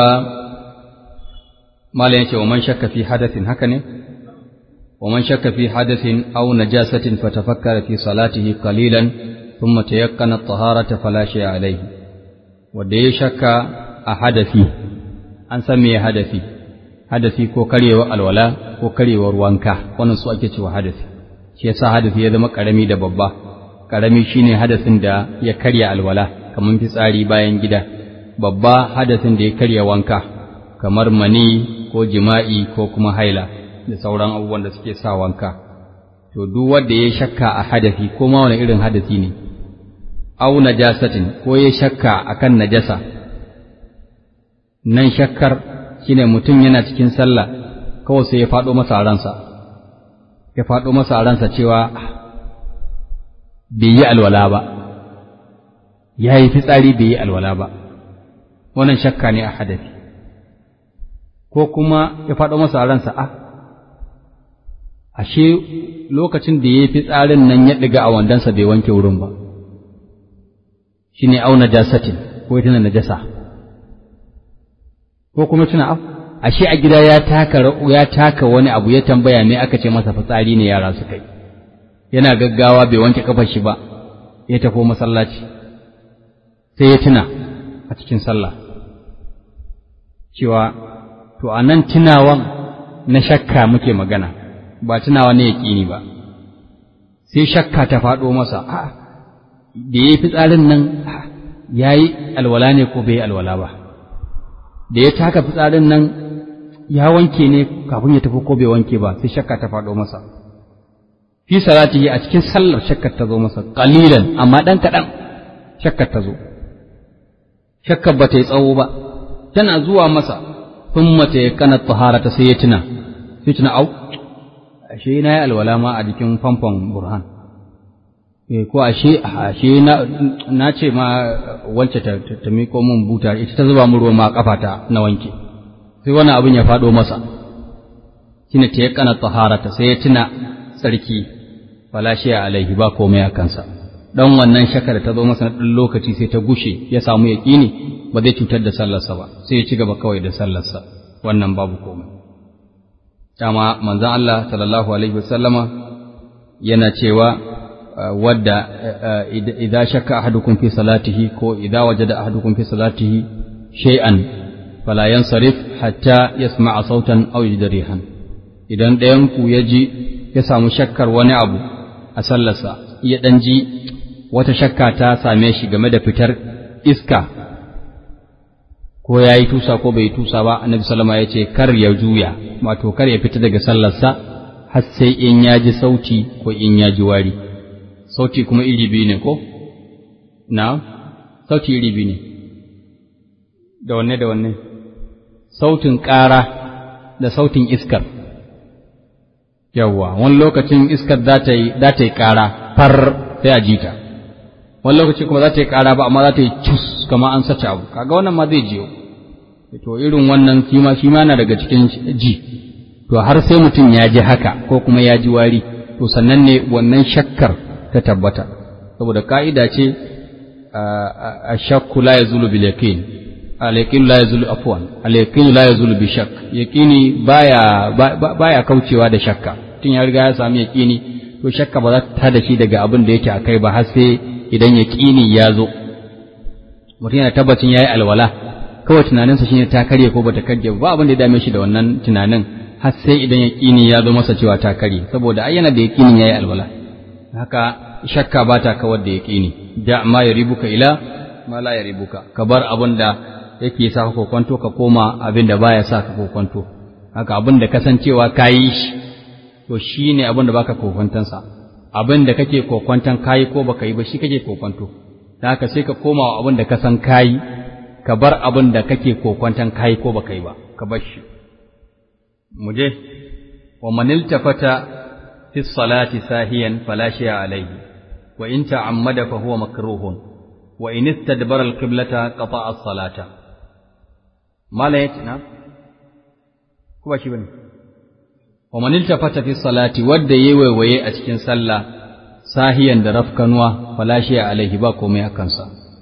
malam yake wa man shakka fi hadathin haka ne wa man shakka fi hadathin aw najasatin fatafakkara fi salatihi qalilan thumma tayakkana at-taharata fala shay'a alayhi wanda ya shakka a hadafi an san me hadafi hadafi ko karyewar alwala ko karyewar wanka wannan su ake cewa hadafi shi yasa hadafi ya zama karami da babba karami shine hadasin da ya karya alwala kamar fitsari bayan gida babba hadasin da ya karya wanka kamar mani ko jima'i ko kuma haila da sauran abubuwan da suke sa wanka to duk wanda ya shakka a hadafi ko ma wani irin hadasi ne au najasatin ko ya shakka akan najasa nan shakkar shine mutum yana cikin sallah kawai sai ya faɗo masa a ransa ya faɗo masa a ransa cewa bai yi alwala ba ya yi fitsari bai yi alwala ba wannan shakka ne a hadafi ko kuma ya faɗo masa a ransa a ashe lokacin da ya yi fitsarin nan ya ɗiga a wandonsa bai wanke wurin ba shi ne auna jasatin ko ita na najasa ko kuma tuna af ashe a gida ya taka ya taka wani abu ya tambaya me aka ce masa fitsari ne yara su kai yana gaggawa bai wanke kafar shi ba ya tafi masallaci sai ya tuna a cikin sallah cewa to a nan tunawan na shakka muke magana ba tunawa ne yaƙini ba sai shakka ta faɗo masa a da ya yi fitsarin nan ya yi alwala ne ko bai yi alwala ba da ya taka fitsarin nan ya wanke ne kafin ya tafi ko bai wanke ba sai shakka ta faɗo masa fi salatihi a cikin sallar shakkar ta zo masa qalilan amma dan kaɗan shakkar ta zo shakkar ba ta yi tsawo ba tana zuwa masa thumma ta yakana taharata sai ya tuna sai tuna au ashe na yi alwala ma a jikin famfon burhan eh ko ashe ashe na na ce ma wance ta ta miko mun buta ita ta zuba mun ruwa ma kafata na wanke sai wani abin ya fado masa shine ta yakana taharata sai ya tuna sarki fala shi alaihi ba komai a kansa dan wannan shakar ta zo masa na dan lokaci sai ta gushe ya samu yaqini ba zai cutar da sallarsa ba sai ya ci gaba kawai da sallarsa wannan babu komai dama manzon Allah sallallahu alaihi wasallama yana cewa wadda idza shakka ahadukum fi salatihi ko idza wajada ahadukum fi salatihi shay'an fala yansarif hatta yasma'a sautan aw yajida rihan idan ɗayan ku ya ji ya samu shakkar wani abu a sallarsa ya dan ji wata shakka ta same shi game da fitar iska ko ya yi tusa ko bai yi tusa ba annabi sallama ya ce kar ya juya wato kar ya fita daga sallarsa har sai in ya ji sauti ko in ya ji wari sauti kuma iri biyu ne ko na sauti iri biyu ne da wanne da wanne sautin ƙara da sautin iskar yawwa wani lokacin iskar za ta yi za ta yi ƙara far sai a jita wani lokaci kuma za ta yi ƙara ba amma za ta yi cus kamar an sace abu kaga wannan ma zai jiyo to irin wannan shi ma shi ma na daga cikin ji to har sai mutum ya ji haka ko kuma ya ji wari to sannan ne wannan shakkar ta tabbata saboda ka'ida ce a shakku la yazulu bil yaqin al yaqin la yazulu afwan al yaqin la yazulu bi shakk yaqini baya baya kaucewa da shakka tun ya riga ya sami yaqini to shakka ba za ta da shi daga abin da yake akai ba har sai idan yaqini ya zo mutum yana tabbacin yayi alwala kawai tunaninsa shine ta karye ko bata karye ba abin da ya dame shi da wannan tunanin har sai idan yaƙini ya zo masa cewa ta karye saboda ai yana da yaƙinin yayi alwala haka shakka ba ta kawar da yaƙini da ma yaribuka ila ma la yaribuka ka bar abin da yake sa ka kokonto ka koma abin da baya sa ka kokonto haka abin da kasancewa kayi shi to shine abin da baka kokontansa abin da kake kokwantan kayi ko baka yi ba shi kake kokwanto da haka sai ka koma wa abin da ka san kayi ka bar abin da kake kokwantan kayi ko baka yi ba ka bar shi mu je wa man iltafata fi salati sahiyan fala shay'a alayhi wa in ta'ammada fa huwa makruhun wa in istadbara al-qiblata qata'a as-salata mala yace na ko ba shi bane wa man iltafata fi salati wadda yayi waiwaye a cikin sallah sahiyan da rafkanuwa fala shay'a alaihi ba komai a kansa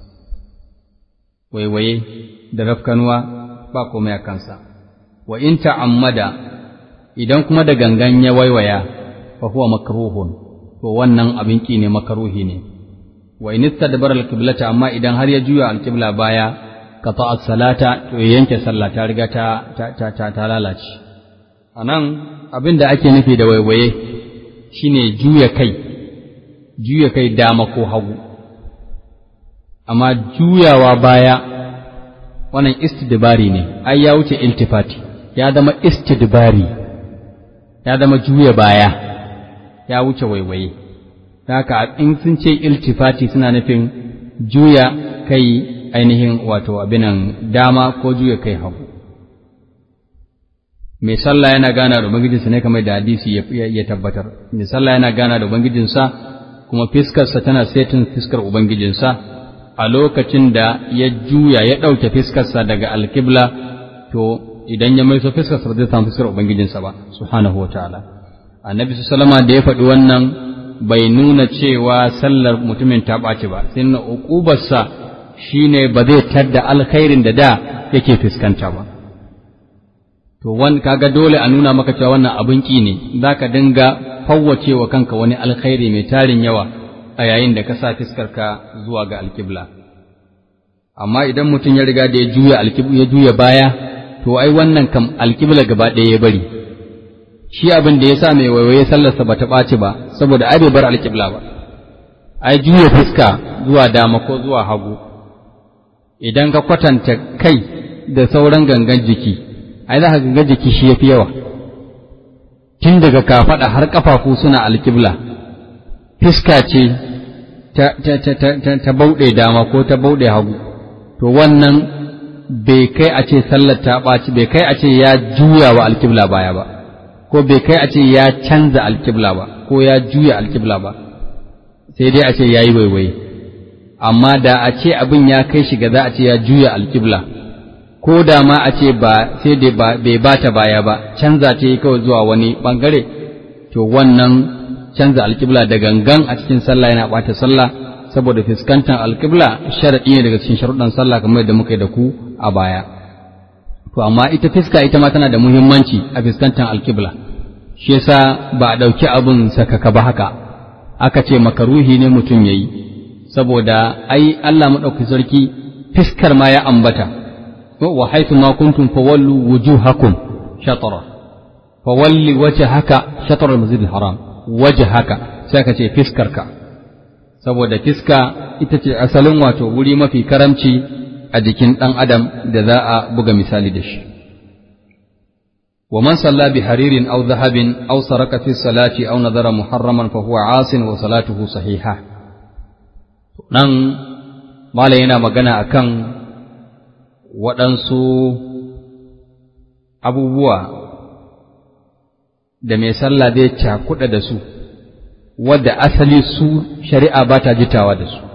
waiwaye da rafkanuwa ba komai a kansa wa in ta'ammada idan kuma da gangan ya waiwaya fa huwa makruhun to wannan abin ki ne makruhi ne wa in istadbara al-qiblata amma idan har ya juya al-qibla baya qata as-salata to ya yanke sallah ta riga ta ta ta, ta lalace anan abin da ake nufi da waiwaye shine juya kai juya kai dama ko hagu amma juyawa baya wannan istidbari ne ai ya wuce iltifati ya zama istidbari ya zama juya baya ya wuce waiwaye haka in sun ce iltifati suna nufin juya kai ainihin wato abinan dama ko juya kai hagu mai sallah yana gana da ubangijinsa ne kamar da hadisi ya tabbatar mai sallah yana gana da ubangijinsa kuma fiskarsa tana setin fiskar ubangijinsa a lokacin da ya juya ya ɗauke fiskarsa daga alkibla to idan ya maiso fiskarsa ba zai samu fiskar ubangijinsa ba subhanahu wa ta'ala annabi sallama da ya faɗi wannan bai nuna cewa sallar mutumin ta ɓaci ba sai na uƙubarsa shine ba zai tadda alkhairin da da yake fuskanta ba to wan kaga dole a nuna maka cewa wannan abin ki ne zaka dinga fawwace wa kanka wani alkhairi mai tarin yawa a yayin da ka sa fiskarka zuwa ga alkibla amma idan mutum ya riga da ya juya ya juya baya to ai wannan kam alkibla gaba ɗaya ya bari shi abin da ya sa mai waiwaye sallarsa ba ta ɓaci ba saboda ai bai bar alkibla ba ai juya fuska zuwa dama ko zuwa hagu idan ka kwatanta kai da sauran gangan jiki ai za ka ga jiki shi yafi yawa tun daga kafaɗa har ƙafafu suna alƙibla fiska ce ta, ta, ta, ta, ta bauɗe dama ko ta bauɗe hagu to wannan bai kai a ce sallar ta ɓaci bai kai a ce ya juya wa alƙibla baya ba ko bai kai a ce ya canza alƙibla ba ko ya juya alƙibla ba sai dai a ce ya yi waiwai amma da a ce abin ya kai shi ga za a ce ya juya alƙibla ko da ma a ce ba sai dai bai ba ta baya ba canza ta yi kawai zuwa wani ɓangare to wannan canza alƙibla da gangan a cikin sallah yana ɓata sallah saboda fuskantar alƙibla sharaɗi ne daga cikin sharuɗan sallah kamar yadda muka yi da ku a baya to amma ita fiska ita ma tana da muhimmanci a fuskantar alƙibla shi yasa ba a ɗauki abin sakaka ba haka aka ce makaruhi ne mutum ya yi saboda ai Allah maɗauki sarki fiskar ma ya ambata wa haythu ma kuntum fawallu wujuhakum shatara fawalli wajhaka shatara al-masjid al-haram wajhaka sai ka ce fiskarka saboda fiska ita ce asalin wato wuri mafi karamci a jikin ɗan adam da za a buga misali da shi wa man salla bi haririn aw dhahabin aw saraka fi salati aw nadara muharraman fa huwa asin wa salatuhu sahiha nan malam yana magana akan waɗansu abubuwa da mai sallah zai cakuɗa da su wadda asali su shari'a ba ta jitawa da su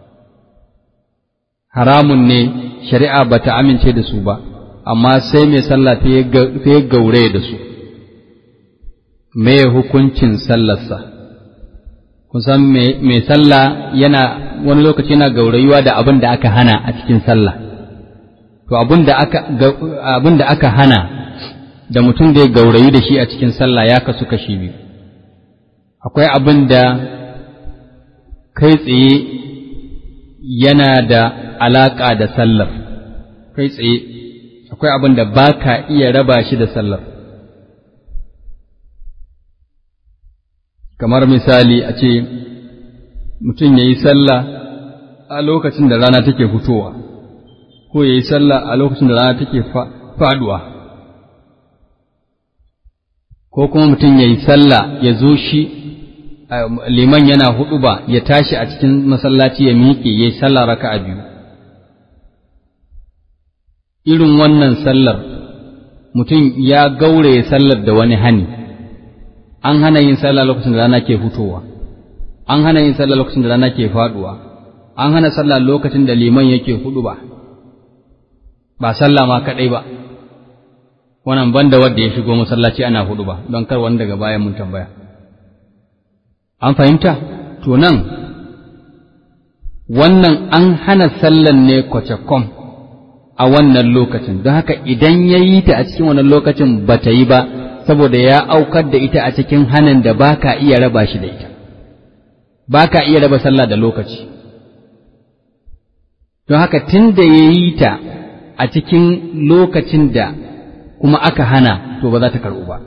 haramun ne shari'a ba ta amince da su ba amma sai mai sallah ta yi gaure da su mai hukuncin sallarsa kusan mai sallah yana wani lokaci yana gaurayuwa da abin da aka hana a cikin sallah to abin da aka hana da mutum da ya gaurayu da shi a cikin sallah ya kasu kashi biyu akwai abin da kai tsaye yana da alaƙa da sallar kai tsaye akwai abin da ba ka iya raba shi da sallar kamar misali a ce mutum ya yi sallah a lokacin da rana take fitowa ko ya yi sallah a lokacin da rana take faduwa ko kuma mutum ya yi sallah ya zo shi liman yana hudu ba ya tashi a cikin masallaci ya miƙe ya yi sallah raka a biyu irin wannan sallar mutum ya gauraye sallar da wani hani an hana yin sallah lokacin da rana ke fitowa an hana yin sallah lokacin da rana ke faduwa an hana sallah lokacin da liman yake hudu ba ba sallah ma kadai ba wannan banda wanda ya shigo masallaci ana hudu ba don kar wani daga bayan mun tambaya an fahimta to nan wannan an hana sallan ne kwacakom a wannan lokacin don haka idan ya yi ta a cikin wannan lokacin ba ta yi ba saboda ya aukar da ita a cikin hanin da ba ka iya raba shi da ita ba ka iya raba sallah da lokaci don haka tun da ya yi ta a cikin lokacin da kuma aka hana to ba za ta karɓu ba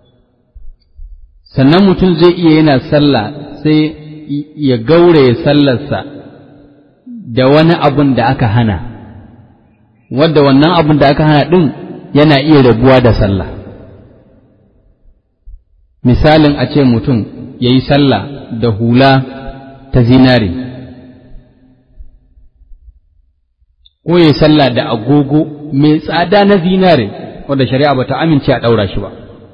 sannan mutum zai iya yana sallah sai ya gauraye sallarsa da wani abun da aka hana wadda wannan abun da aka hana ɗin yana iya rabuwa da sallah misalin a ce mutum ya yi sallah da hula ta zinare ko ya yi sallah da agogo mai tsada na zinare wadda shari'a ba ta amince a ɗaura shi ba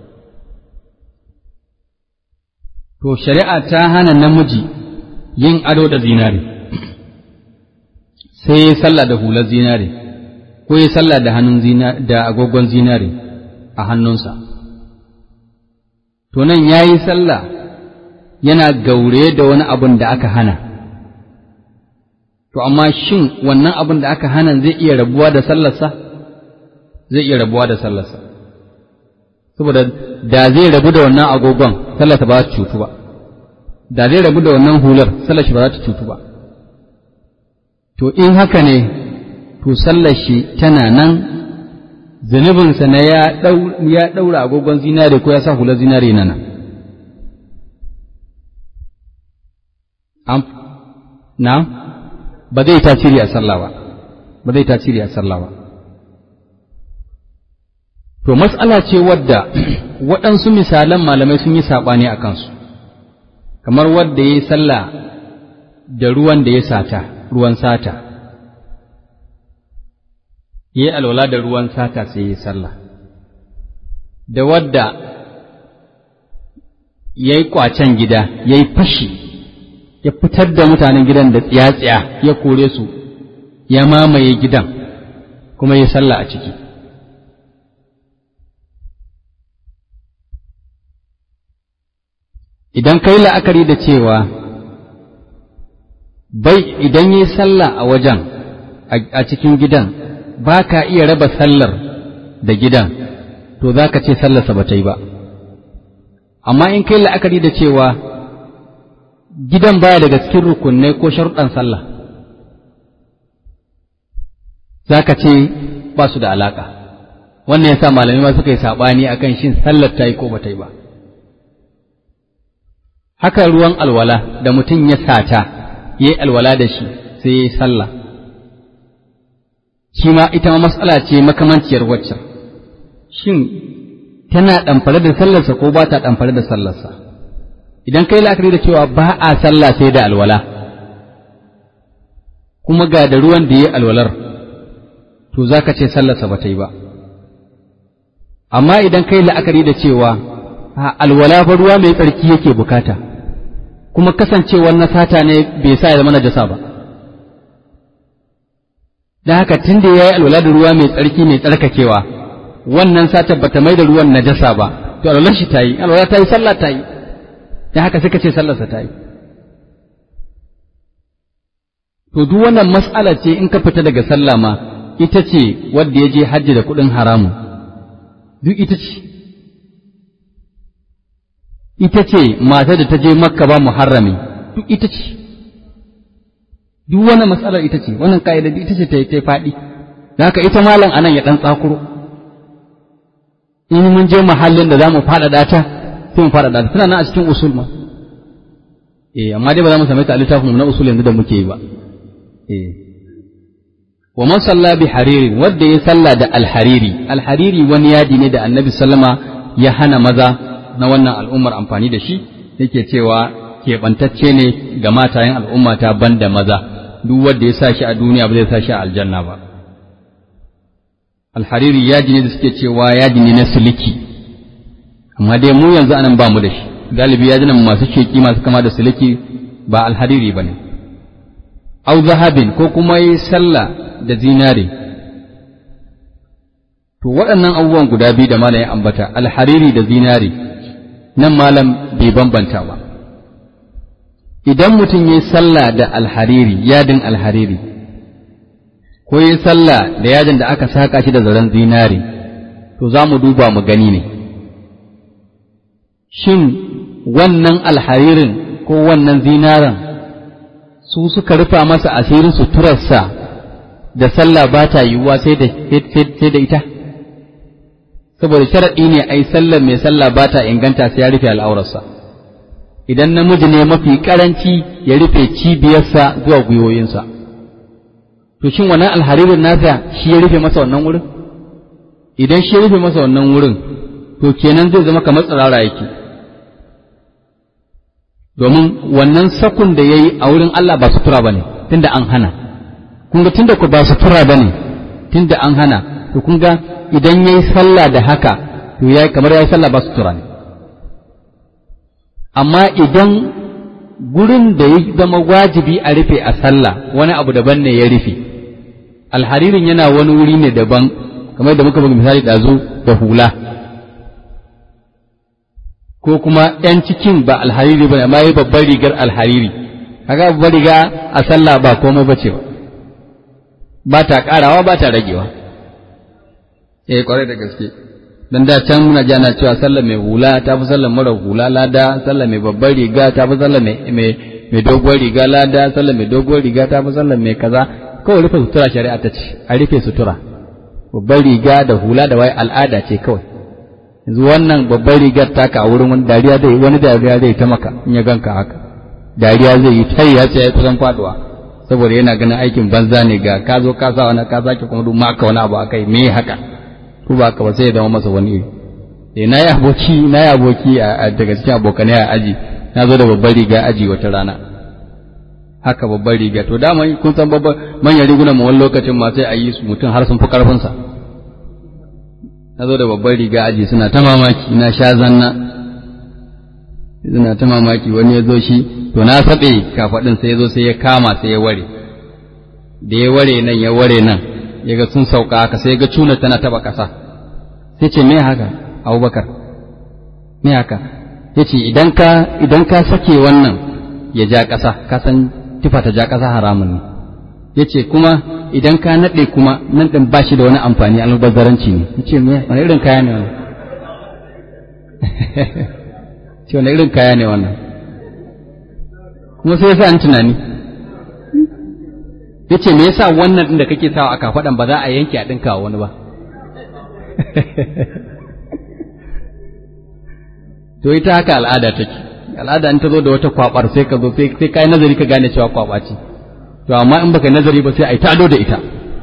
to shari'a ta hana namiji yin ado da zinare sai ya sallah da hular zinare ko ya sallah da hannun da agogon zinare a hannunsa to nan ya yi sallah yana gaure da wani abin da aka hana to amma shin wannan abin da aka hana zai iya rabuwa da sallarsa zai iya rabuwa da sallarsa saboda da zai rabu da wannan agogon sallarsa ba za ta cutu ba da zai rabu da wannan hular sallar shi ba za ta cutu ba to in haka ne to sallar shi tana nan zunubinsa na ya ɗaura agogon zinare ko ya sa hular zinare na nan na ba zai tasiri a sallah ba ba zai tasiri a sallah ba to matsala ce wadda waɗansu misalan malamai sun yi saɓani a kansu kamar wadda ya yi sallah da ruwan da ya sata ruwan sata ya yi alwala da ruwan sata sai ya yi sallah da wadda ya yi ƙwacen gida ya yi fashi ya fitar da mutanen gidan da tsiya-tsiya ya kore su ya mamaye gidan kuma ya sallah a ciki idan kai la'akari da cewa bai idan yi sallah a wajen a cikin gidan ba ka iya raba sallar da gidan to za ka ce sallarsa ba ta yi ba amma in kai la'akari da cewa gidan baya daga cikin rukunai ko sharuɗan sallah za ka ce ba su da alaƙa wannan ya sa malamai ma suka yi saɓani a kan shin sallar ta yi ko ba ta yi ba haka ruwan alwala da mutum ya sata ya yi alwala da shi sai ya yi sallah shi ma ita ma matsala ce makamanciyar waccan shin tana ɗamfare da sallarsa ko ba ta ɗamfare da sallarsa idan kai la'akari da cewa ba a sallah sai da alwala kuma ga da ruwan da ya alwalar to za ka ce sallarsa ba ta yi ba amma idan kai la'akari da cewa alwala fa ruwa mai tsarki yake bukata kuma kasancewar na sata ne bai sa ya zama najasa ba da haka tun da ya yi alwala da ruwa mai tsarki mai tsarkakewa wannan satar bata mai da ruwan najasa ba to alwalar shi ta yi alwala ta yi sallah ta yi da haka suka ce sallarsa ta yi to duk wannan mas'ala ce in ka fita daga sallah ma ita ce wadda ya je hajji da kuɗin haramu duk ita ce ita ce matar da ta je makka ba muharrami duk ita ce duk wannan matsalar ita ce wannan ka'ida ita ce ta yi faɗi da haka ita malam anan ya ɗan tsakuro in mun je mahallin da za mu faɗaɗa ta sai mu faɗaɗa ta tana nan a cikin usul ma eh amma dai ba za mu same ta a littafin mu na usul yanzu da muke yi ba eh wa man salla bi hariri wanda ya salla da alhariri alhariri wani yadi ne da annabi sallama ya hana maza na wannan al'ummar amfani da shi yake cewa keɓantacce ne ga matayen al'umma ta banda maza duk wanda ya sa shi a duniya ba zai sa shi a aljanna ba alhariri yaji ne da suke cewa yaji ne na siliki amma dai mu yanzu anan ba mu da shi galibi yajinan masu sheki masu kama da siliki ba alhariri ba ne au zahabin ko kuma yi sallah da zinare to waɗannan abubuwan guda biyu da malam ya ambata alhariri da zinare nan malam bai bambanta ba idan mutum ya yi sallah da alhariri yadin alhariri ko yi sallah da yadin da aka saka shi da zaren zinare to za mu duba mu gani ne shin wannan alharirin ko wannan zinaren su suka rufa masa asirin suturarsa da sallah ba ta yiwuwa sai da ita saboda sharaɗi ne ai sallar mai sallah ba ta inganta sai ya rufe al'aurarsa idan namiji ne mafi karanci ya rufe cibiyarsa zuwa gwiwoyinsa to shin wannan alharirin nasa shi ya rufe masa wannan wurin idan shi ya rufe masa wannan wurin to kenan zai zama kamar tsirara yake domin wannan sakun da ya yi a wurin Allah ba sutura ba ne tunda an hana kun ga tunda ku ba sutura ba ne tunda an hana to kun ga idan ya yi sallah da haka to ya kamar ya yi sallah ba sutura ne amma idan gurin da ya zama wajibi a rufe a sallah wani abu daban ne ya rufe alharirin yana wani wuri ne daban kamar da muka buga misali ɗazu da hula ko kuma ‘yan cikin ba alhariri ba ne amma yi babbar rigar alhariri kaga babbar riga a sallah ba komai ba ce ba ba ta ƙarawa ba ta ragewa eh kwarai da gaske dan da can muna jana cewa sallar mai hula ta fi sallar mara hula lada sallar mai babbar riga ta fi sallar mai mai doguwar riga lada sallar mai doguwar riga ta fi sallar mai kaza kawai rufe sutura shari'a ta ce a rufe sutura babbar riga da hula da wai al'ada ce kawai yanzu wannan babbar rigar taka a wurin wani dariya zai wani dariya zai ta maka in ya ganka haka dariya zai yi tai ya ce ya kusan faduwa saboda yana ganin aikin banza ne ga ka zo ka sa wani ka sake kuma duk maka wani abu akai me haka ko ba ka ba sai ya zama masa wani iri eh na yi aboki na yi aboki a daga cikin abokanai a aji na zo da babbar riga aji wata rana haka babbar riga to dama kun san babbar manyan rigunan mu wani lokacin ma sai a yi su mutum har sun fi karfin sa na zo da babbar riga aji suna ta mamaki na sha zanna suna ta mamaki wani ya zo shi to na saɓe kafaɗin sai ya zo sai ya kama sai ya ware da ya ware nan ya ware nan ya ga sun sauka haka sai ya ga cuna tana taɓa ƙasa sai ce me haka abubakar me haka ya ce idan ka idan ka sake wannan ya ja ƙasa ka san tufa ta ja ƙasa haramun ne ya ce kuma idan ka naɗe kuma nan ɗin ba shi da wani amfani albazaranci ne ya ce me wani irin kaya ne wannan ce wani irin kaya ne wannan kuma sai ya sa an tunani ya ce me yasa wannan ɗin da kake sawa aka faɗan ba za a yanke a ɗinka wani ba to ita haka al'ada take al'ada in ta zo da wata kwabar sai ka zo sai kai nazari ka gane cewa kwaba ce to amma in baka nazari ba sai ai ta ado da ita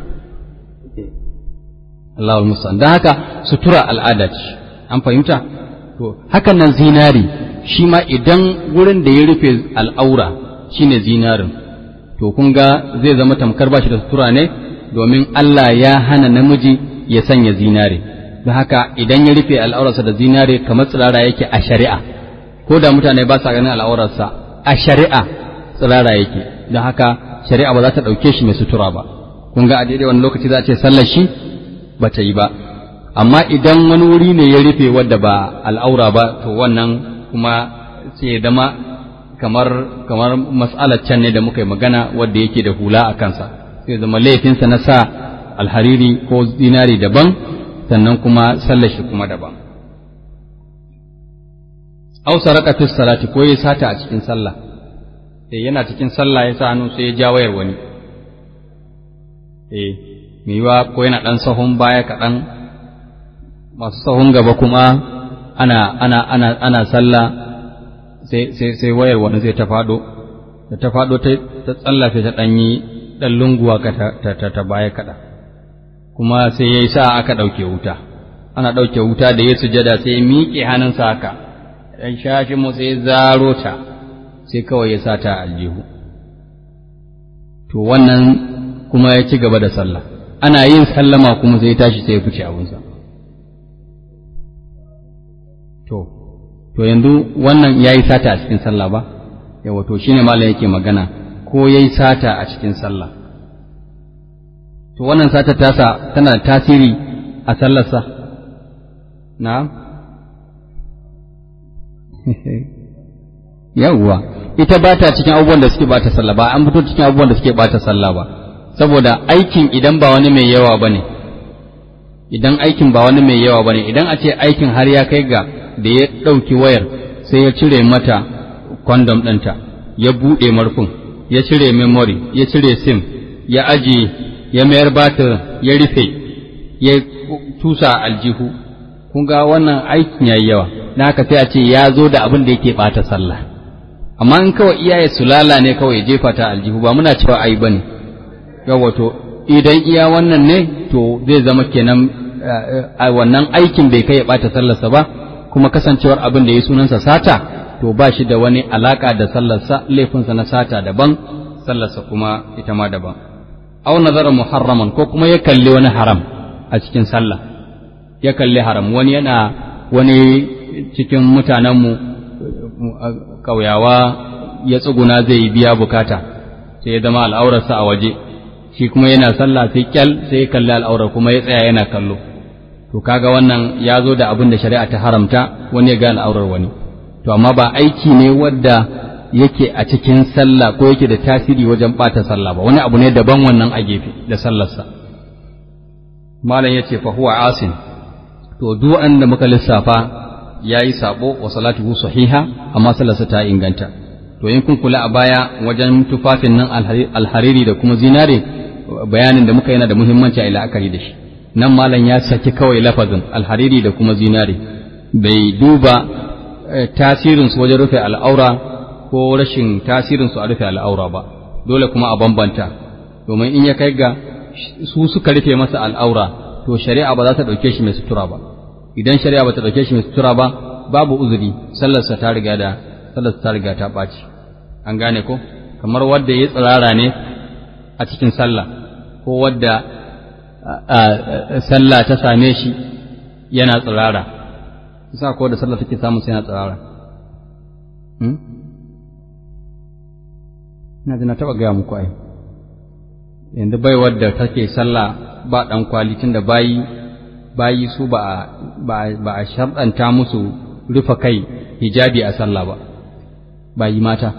Allahu musta'an dan haka sutura al'ada ce an fahimta to hakan nan zinari shi ma idan wurin da ya rufe al'aura shine zinarin to kun ga zai zama tamkar bashi da sutura ne domin Allah ya hana namiji ya sanya zinare don haka idan ya rufe al'aurarsa da zinare kamar tsirara yake a shari'a ko da mutane ba sa ganin al'aurarsa a shari'a tsirara yake don haka shari'a ba za ta ɗauke shi mai sutura ba kun ga a daidai wani lokaci za a ce sallar shi ba ta yi ba amma idan wani wuri ne ya rufe wadda ba al'aura ba to wannan kuma sai zama kamar kamar mas'alar can ne da muka yi magana wadda yake da hula a kansa sai zama laifinsa na sa alhariri ko zinari daban sannan kuma sallar shi kuma daban aw saraka fi salati ko ya sata a cikin sallah sai yana cikin sallah ya sa hannu sai ya ja wayar wani eh mai yiwa ko yana ɗan sahun baya kaɗan masu sahun gaba kuma ana ana ana ana sallah sai sai sai wayar wani zai ta faɗo da ta faɗo ta ta tsallafe ta ɗanyi ɗan lunguwa ka ta ta ta baya kaɗan kuma sai yayi sa aka ɗauke wuta ana ɗauke wuta da ya sujada sai ya miƙe hannunsa haka ɗan shashi mu sai zaro ta sai kawai ya sa ta aljihu to wannan kuma ya ci gaba da sallah ana yin sallama kuma sai ya tashi sai ya fice abunsa to to yanzu wannan ya yi sata a cikin sallah ba yawa to shine malam yake magana ko ya yi sata a cikin sallah to wannan sata tasa tana da tasiri a sallarsa na'am yawwa ita ba ta cikin abubuwan da suke bata sallah ba an fito cikin abubuwan da suke bata sallah ba saboda aikin idan ba wani mai yawa bane idan aikin ba wani mai yawa bane idan a ce aikin har ya kai ga da ya ɗauki wayar sai ya cire mata kwandom ɗinta ya buɗe marfin ya cire memory ya cire sim ya ajiye ya mayar batir ya rufe ya tusa aljihu kun ga wannan aikin yayi yawa na haka sai a ce ya zo da abin da yake bata sallah amma in kawai iyaye sulala ne kawai ya jefa ta aljihu ba muna cewa ai bane yawa to idan iya wannan ne to zai zama kenan a wannan aikin bai kai ya bata sallarsa ba kuma kasancewar abin da ya sunansa sata to ba shi da wani alaka da sallarsa laifinsa na sata daban sallarsa kuma ita ma daban aw nazara muharraman ko kuma ya kalli wani haram a cikin sallah ya kalli haram wani yana wani cikin mutanenmu ƙauyawa ya tsuguna zai biya bukata sai ya zama al'aurarsa a waje shi kuma yana sallah sai kyal sai ya kalli al'aurar kuma ya tsaya yana kallo to kaga wannan ya zo da abin da shari'a ta haramta wani ya ga al'aurar wani to amma ba aiki ne wadda yake a cikin sallah ko yake da tasiri wajen ɓata sallah ba wani abu ne daban wannan a gefe da sallarsa malam ya ce fa huwa asin to duk da muka lissafa ya yi sabo wa salatuhu sahiha amma sallarsa ta inganta to in kun kula a baya wajen tufafin nan alhariri da kuma zinare bayanin da muka yana da muhimmanci a la'akari da shi nan malam ya saki kawai lafazin alhariri da kuma zinare bai duba tasirinsu wajen rufe al'aura ko rashin tasirinsu a rufe al'aura ba dole kuma a bambanta domin in ya kai ga su suka rufe masa al'aura to shari'a ba za ta ɗauke shi mai sutura ba idan shari'a ba ta ɗauke shi mai sutura ba babu uzuri sallarsa ta riga da sallarsa ta riga ta ɓaci an gane ko kamar wadda ya tsirara ne a cikin sallah ko wadda sallah ta same shi yana tsirara isa ko da sallah take samun sai yana tsirara ina da na taɓa gaya muku ai yanzu bai wadda take sallah ba ɗan kwali tun da bayi bayi su ba a sharɗanta musu rufe kai hijabi a sallah ba bayi mata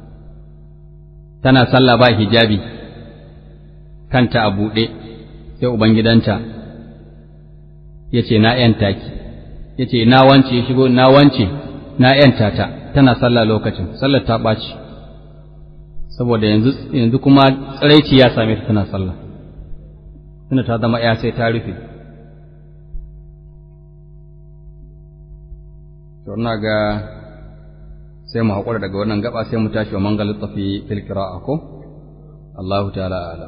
tana sallah ba hijabi kanta a buɗe sai ubangidanta ya ce na ‘yanta ki ya ce na wance ya shigo na wance na ‘yanta ta tana sallah lokacin sallar ta ɓaci saboda yanzu kuma tsiraici ya same ta tana sallah tana ta zama ‘ya sai ta rufe to ina ga sai mu haƙura daga wannan gaba sai mu tashi wa mangalin tafi fil qira'a ko Allahu ta'ala alam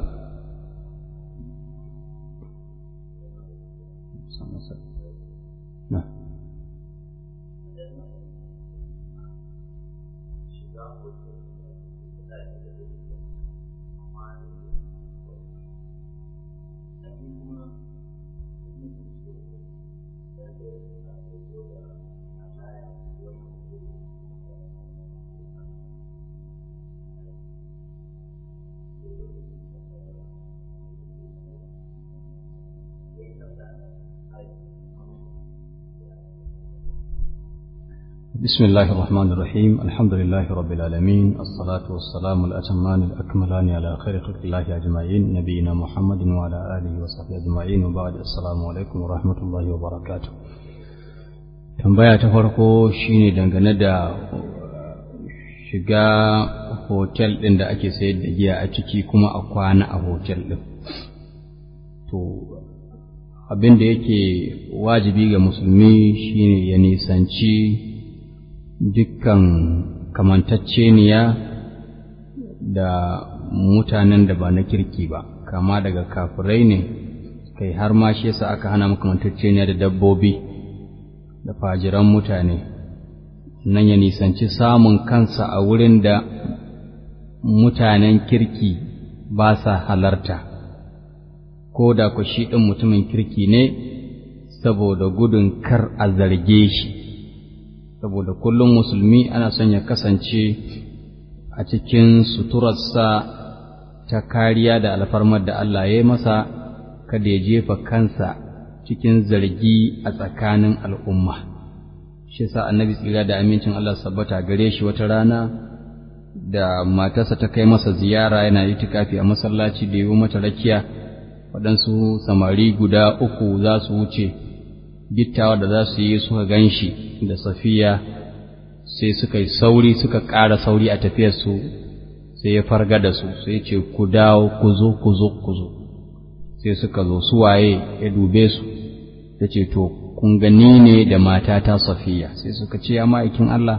بسم الله الرحمن الرحيم الحمد لله رب العالمين الصلاة والسلام الأتمان الأكملان على خير خلق الله أجمعين نبينا محمد وعلى آله وصحبه أجمعين وبعد السلام عليكم ورحمة الله وبركاته tambaya ta farko shine dangane da shiga hotel ɗin da ake sayar da giya a ciki kuma a kwana a hotel ɗin to abin da yake wajibi ga musulmi shine ya nisanci dukkan kamantacceniya da mutanen da ba na kirki ba kama daga kafirai ne kai har ma shi yasa aka hana makamantacceniya da dabbobi da fajiran mutane nan ya nisanci samun kansa a wurin da mutanen kirki ba sa halarta ko da ku shi ɗin mutumin kirki ne saboda gudun kar a zarge shi saboda kullum musulmi ana son ya kasance a cikin suturarsa ta kariya da alfarmar da Allah ya yi masa kada ya jefa kansa cikin zargi a tsakanin al'umma shi sa annabi tsira da amincin Allah sabbata gare shi wata rana da matarsa ta kai masa ziyara yana itikafi a masallaci da yi mata rakiya waɗansu samari guda uku za su wuce gittawa da za su yi suka gan shi da safiya sai suka yi sauri suka ƙara sauri a tafiyarsu sai ya farga da su sai ce ku dawo ku zo ku zo ku zo sai suka zo su waye ya dube su ta ce to kun gani ne da matata safiya sai suka ce ya ma'aikin Allah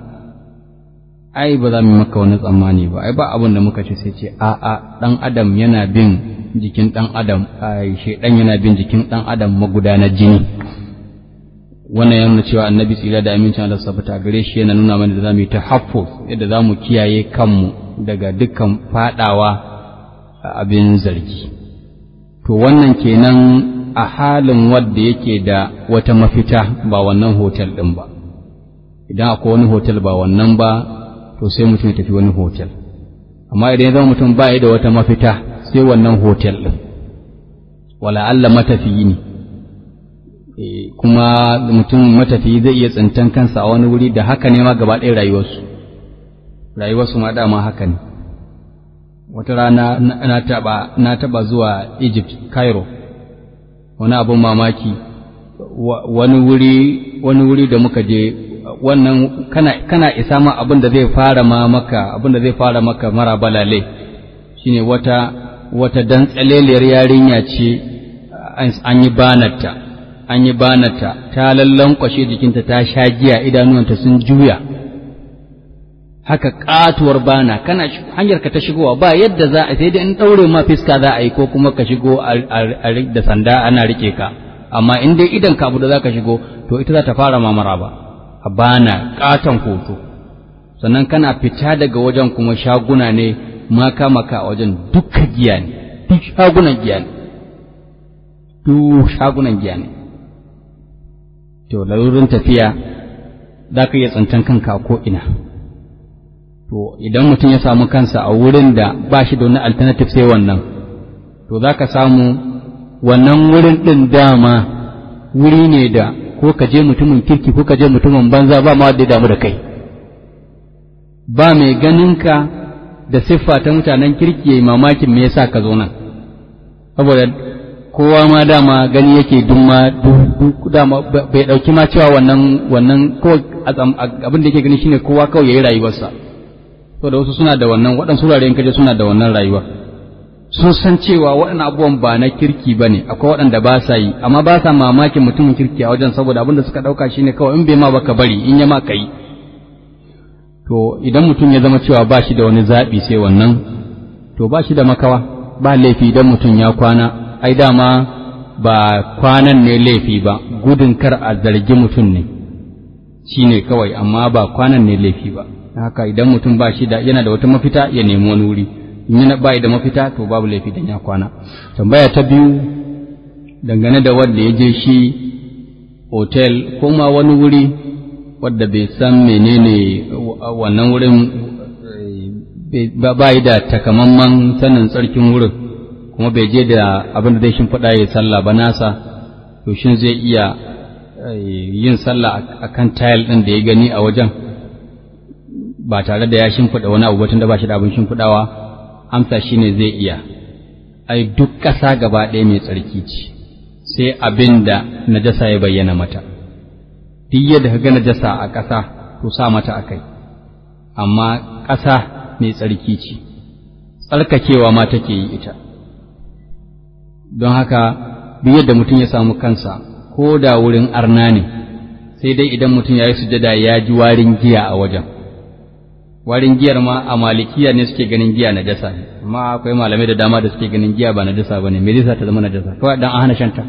ai ba za mu maka wani tsammani ba ai ba abin da muka ce sai ce a a dan adam yana bin jikin dan adam ai shedan yana bin jikin dan adam magudanar jini wannan yana cewa annabi tsira da amincin Allah sabata gare shi yana nuna mana da zamu yi tahaffuz yadda zamu kiyaye kanmu daga dukkan fadawa abin zargi to wannan kenan a halin wadda yake da wata mafita ba wannan hotel din ba idan akwai wani hotel ba wannan ba to sai mutum ya tafi wani hotel amma idan ya zama mutum ba da wata mafita sai wannan hotel din wala Allah matafiyi ne kuma mutum matafiyi zai iya tsintan kansa a wani wuri da haka ne ma gaba ɗaya rayuwarsu rayuwarsu ma dama haka ne wata rana na taba na taba zuwa Egypt Cairo wani abun mamaki wani wuri wani wuri da muka je wannan kana kana isa ma abin da zai fara ma maka abin da zai fara maka mara balale shine wata wata dan tsaleliyar yarinya ce an yi banarta an yi banarta ta lallankwashe jikinta ta sha giya idanuwanta sun juya haka katuwar bana kana hanyar ka ta shigowa ba yadda za a sai dai in daure ma fiska za a yi ko kuma ka shigo da sanda ana rike ka amma in dai idan ka abu da za ka shigo to ita za ta fara mamara ba a bana katon hoto sannan kana fita daga wajen kuma shaguna ne maka maka a wajen duka giya ne duk shagunan giya ne duk shagunan giya ne to lalurin tafiya za ka iya tsantan kanka ko ina to idan mutum ya samu kansa a wurin da ba shi da wani alternative sai wannan to za ka samu wannan wurin ɗin dama wuri ne da ko ka je mutumin kirki ko ka je mutumin banza ba ma wanda ya damu da kai ba mai ganinka da siffa ta mutanen kirki yayi mamakin me yasa ka zo nan saboda kowa ma dama gani yake dumma dama bai dauki ma cewa wannan wannan ko abin da yake gani shine kowa kawai yayi rayuwarsa to da wasu suna da wannan waɗansu wuraren kaje suna da wannan rayuwa sun san cewa waɗannan abubuwan ba na kirki ba ne akwai waɗanda ba sa yi amma ba sa mamakin mutumin kirki a wajen saboda abin da suka ɗauka shine kawai in bai ma baka bari in ya ma ka yi to idan mutum ya zama cewa ba shi da wani zaɓi sai wannan to ba shi da makawa ba laifi idan mutum ya kwana ai dama ba kwanan ne laifi ba gudun kar a zargi mutum ne shine kawai amma ba kwanan ne laifi ba haka idan mutum ba shi da yana da wata mafita ya nemi wani wuri in yana ba da mafita to babu laifi dan ya kwana tambaya ta biyu dangane da wanda ya je shi hotel ko ma wani wuri wadda bai san menene wannan wurin ba yi da takamamman sanin tsarkin wurin kuma bai je da abin da zai shimfiɗa ya sallah ba nasa to shin zai iya yin sallah a kan tayal ɗin da ya gani a wajen ba tare da ya shimfiɗa wani abu batun da ba shi da abin shimfiɗawa amsa shi ne zai iya ai duk ƙasa gaba ɗaya mai tsarki ce sai abin da najasa ya bayyana mata duk yadda ka ga najasa a ƙasa to sa mata a kai amma ƙasa mai tsarki ce tsarkakewa ma take yi ita don haka duk yadda mutum ya samu kansa ko da wurin arna ne sai dai idan mutum ya yi sujada ya ji warin giya a wajen warin giyar ma a malikiya ne suke ganin giya na jasa amma akwai malamai da dama da suke ganin giya ba na jasa ba ne me zai ta zama na jasa kawai dan an hana shanta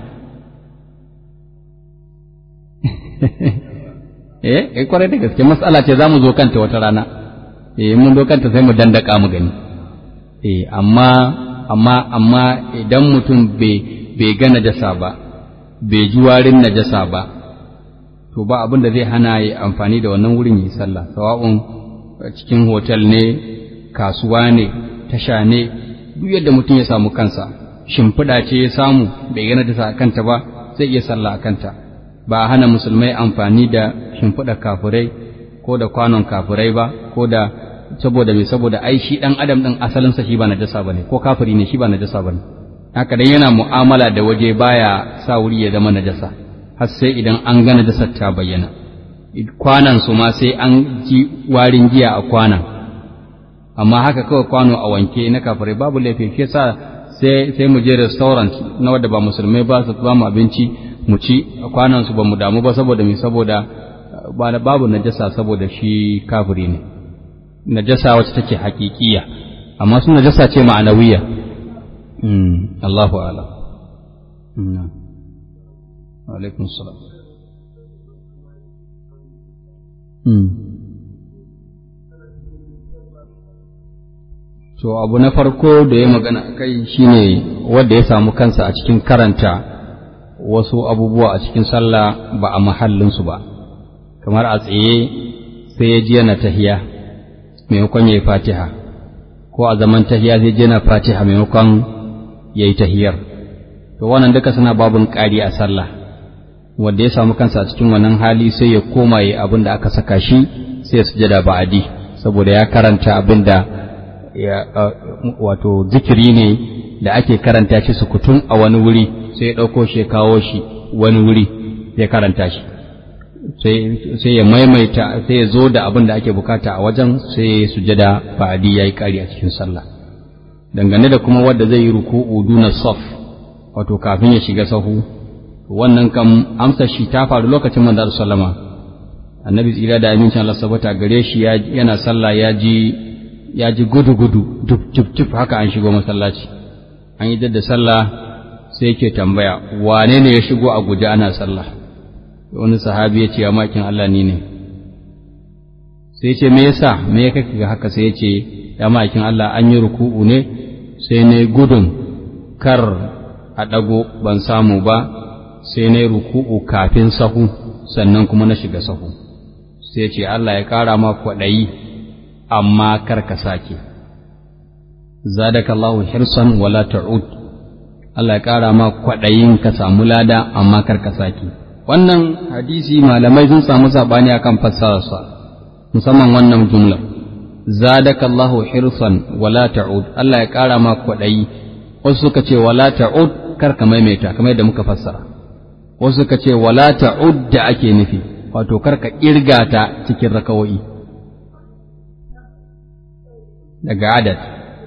eh eh kwarai da gaske matsala ce zamu zo kanta wata rana eh mun zo kanta sai mu dandaka mu gani eh amma amma amma idan mutum bai bai ga najasa ba bai ji warin najasa ba to ba abin da zai hana yi amfani da wannan wurin yi sallah sawa'un cikin hotel ne kasuwa ne tasha ne duk yadda mutum ya samu kansa shimfiɗa ce ya samu bai ga najasa a kanta ba zai iya sallah a kanta ba a hana musulmai amfani da shimfiɗa kafurai ko da kwanon kafurai ba ko da saboda mai saboda ai shi ɗan adam ɗin asalinsa shi ba najasa ba ne ko kafiri ne shi ba najasa ba ne haka dan yana mu'amala da waje baya sa wuri ya zama najasa har sai idan an ga najasar ta bayyana kwanan su ma sai an ji warin giya a kwanan amma haka kawai kwano a wanke na kafirai babu laifi shi yasa sai sai mu je restaurant na wanda ba musulmai ba su ba mu abinci mu ci a kwanan su ba mu damu ba saboda me saboda babu najasa saboda shi kafiri ne najasa wacce take hakikiya amma su najasa ce ma'anawiya Allahu ala. Alaikun salam. To, abu na farko da ya magana a kai shi ne wadda ya samu kansa a cikin karanta wasu abubuwa a cikin sallah ba a mahallinsu ba, kamar a tsaye sai ya ji yana tahiya maimakon ya yi fatiha, ko a zaman tahiya zai ji yana fatiha maimakon ya yi tahiyar to wannan duka suna babun ƙari a sallah wanda ya samu kansa a cikin wannan hali sai ya koma yi abin da aka saka shi sai ya sujada ba'adi saboda ya karanta abin da ya wato zikiri ne da ake karanta shi sukutun a wani wuri sai ya ɗauko shi ya kawo shi wani wuri ya karanta shi sai ya maimaita sai ya zo da abin da ake bukata a wajen sai sujada ba'adi ya yi ƙari a cikin sallah dangane da kuma wadda zai yi ruku'u duna saf wato kafin ya shiga sahu wannan kam amsa shi ta faru lokacin manzo sallama annabi tsira da amincin Allah sabata gare shi yana sallah ya ji ya ji gudu gudu duk duk duk haka an shigo masallaci an yi da sallah sai yake tambaya wane ne ya shigo a guje ana sallah wani sahabi ya ce ya makin Allah ni ne sai ce me yasa me ya kake ga haka sai ya ce ya makin Allah an yi ruku'u ne sai na gudun kar a ɗago ban samu ba sai na ruku'u kafin sahu sannan kuma na shiga sahu sai ce Allah ya ƙara ma kwaɗayi amma kar ka sake zadaka Allahu hirsan wala ta'ud Allah ya ƙara ma kwaɗayin ka samu lada amma kar ka sake wannan hadisi malamai sun samu sabani akan fassararsa musamman wannan jumlar zadaka Allahu hirsan wala ta'ud Allah ya ƙara ma kwaɗayi wasu suka ce wala ta'ud kar ka maimaita kamar yadda muka fassara wasu suka ce wala ta'ud da ake nufi wato kar ka kirga ta cikin rakawoyi daga adad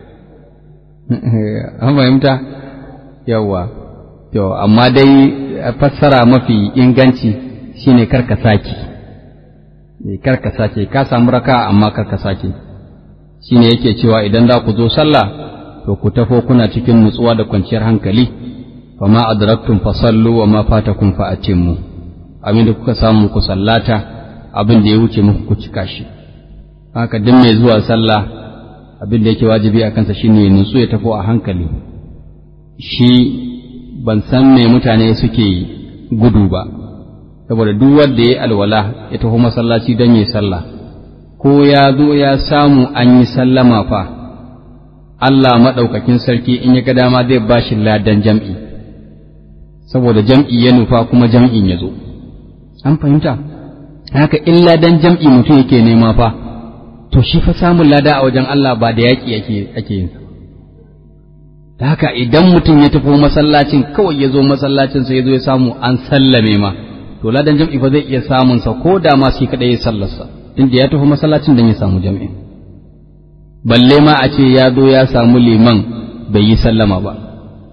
an fahimta yawa to amma dai fassara mafi inganci shine kar ka saki kar ka sake ka samu raka amma kar ka sake shine yake cewa idan za ku zo sallah to ku tafo kuna cikin nutsuwa da kwanciyar hankali fama adraktum fasallu wa ma fatakum fa atimmu abin da kuka samu ku sallata abin da ya wuce muku ku cika shi haka duk mai zuwa sallah abin da yake wajibi a kansa shine nutsu ya tafo a hankali shi ban san me mutane suke gudu ba saboda duk wanda ya alwala ya taho masallaci don yi sallah ko ya zo ya samu an yi sallama fa Allah maɗaukakin sarki in ya ga dama zai ba shi ladan jam'i saboda jam'i ya nufa kuma jam'in ya zo an fahimta haka in ladan jam'i mutum yake nema fa to shi fa samun lada a wajen Allah ba da yaƙi ake yin da haka idan mutum ya tafi masallacin kawai ya zo masallacin sai ya zo ya samu an sallame ma to ladan jam'i fa zai iya samun sa ko da ma shi kadai ya sallarsa inda ya tafi masallacin dan ya samu jam'i balle ma a ce ya zo ya samu liman bai yi sallama ba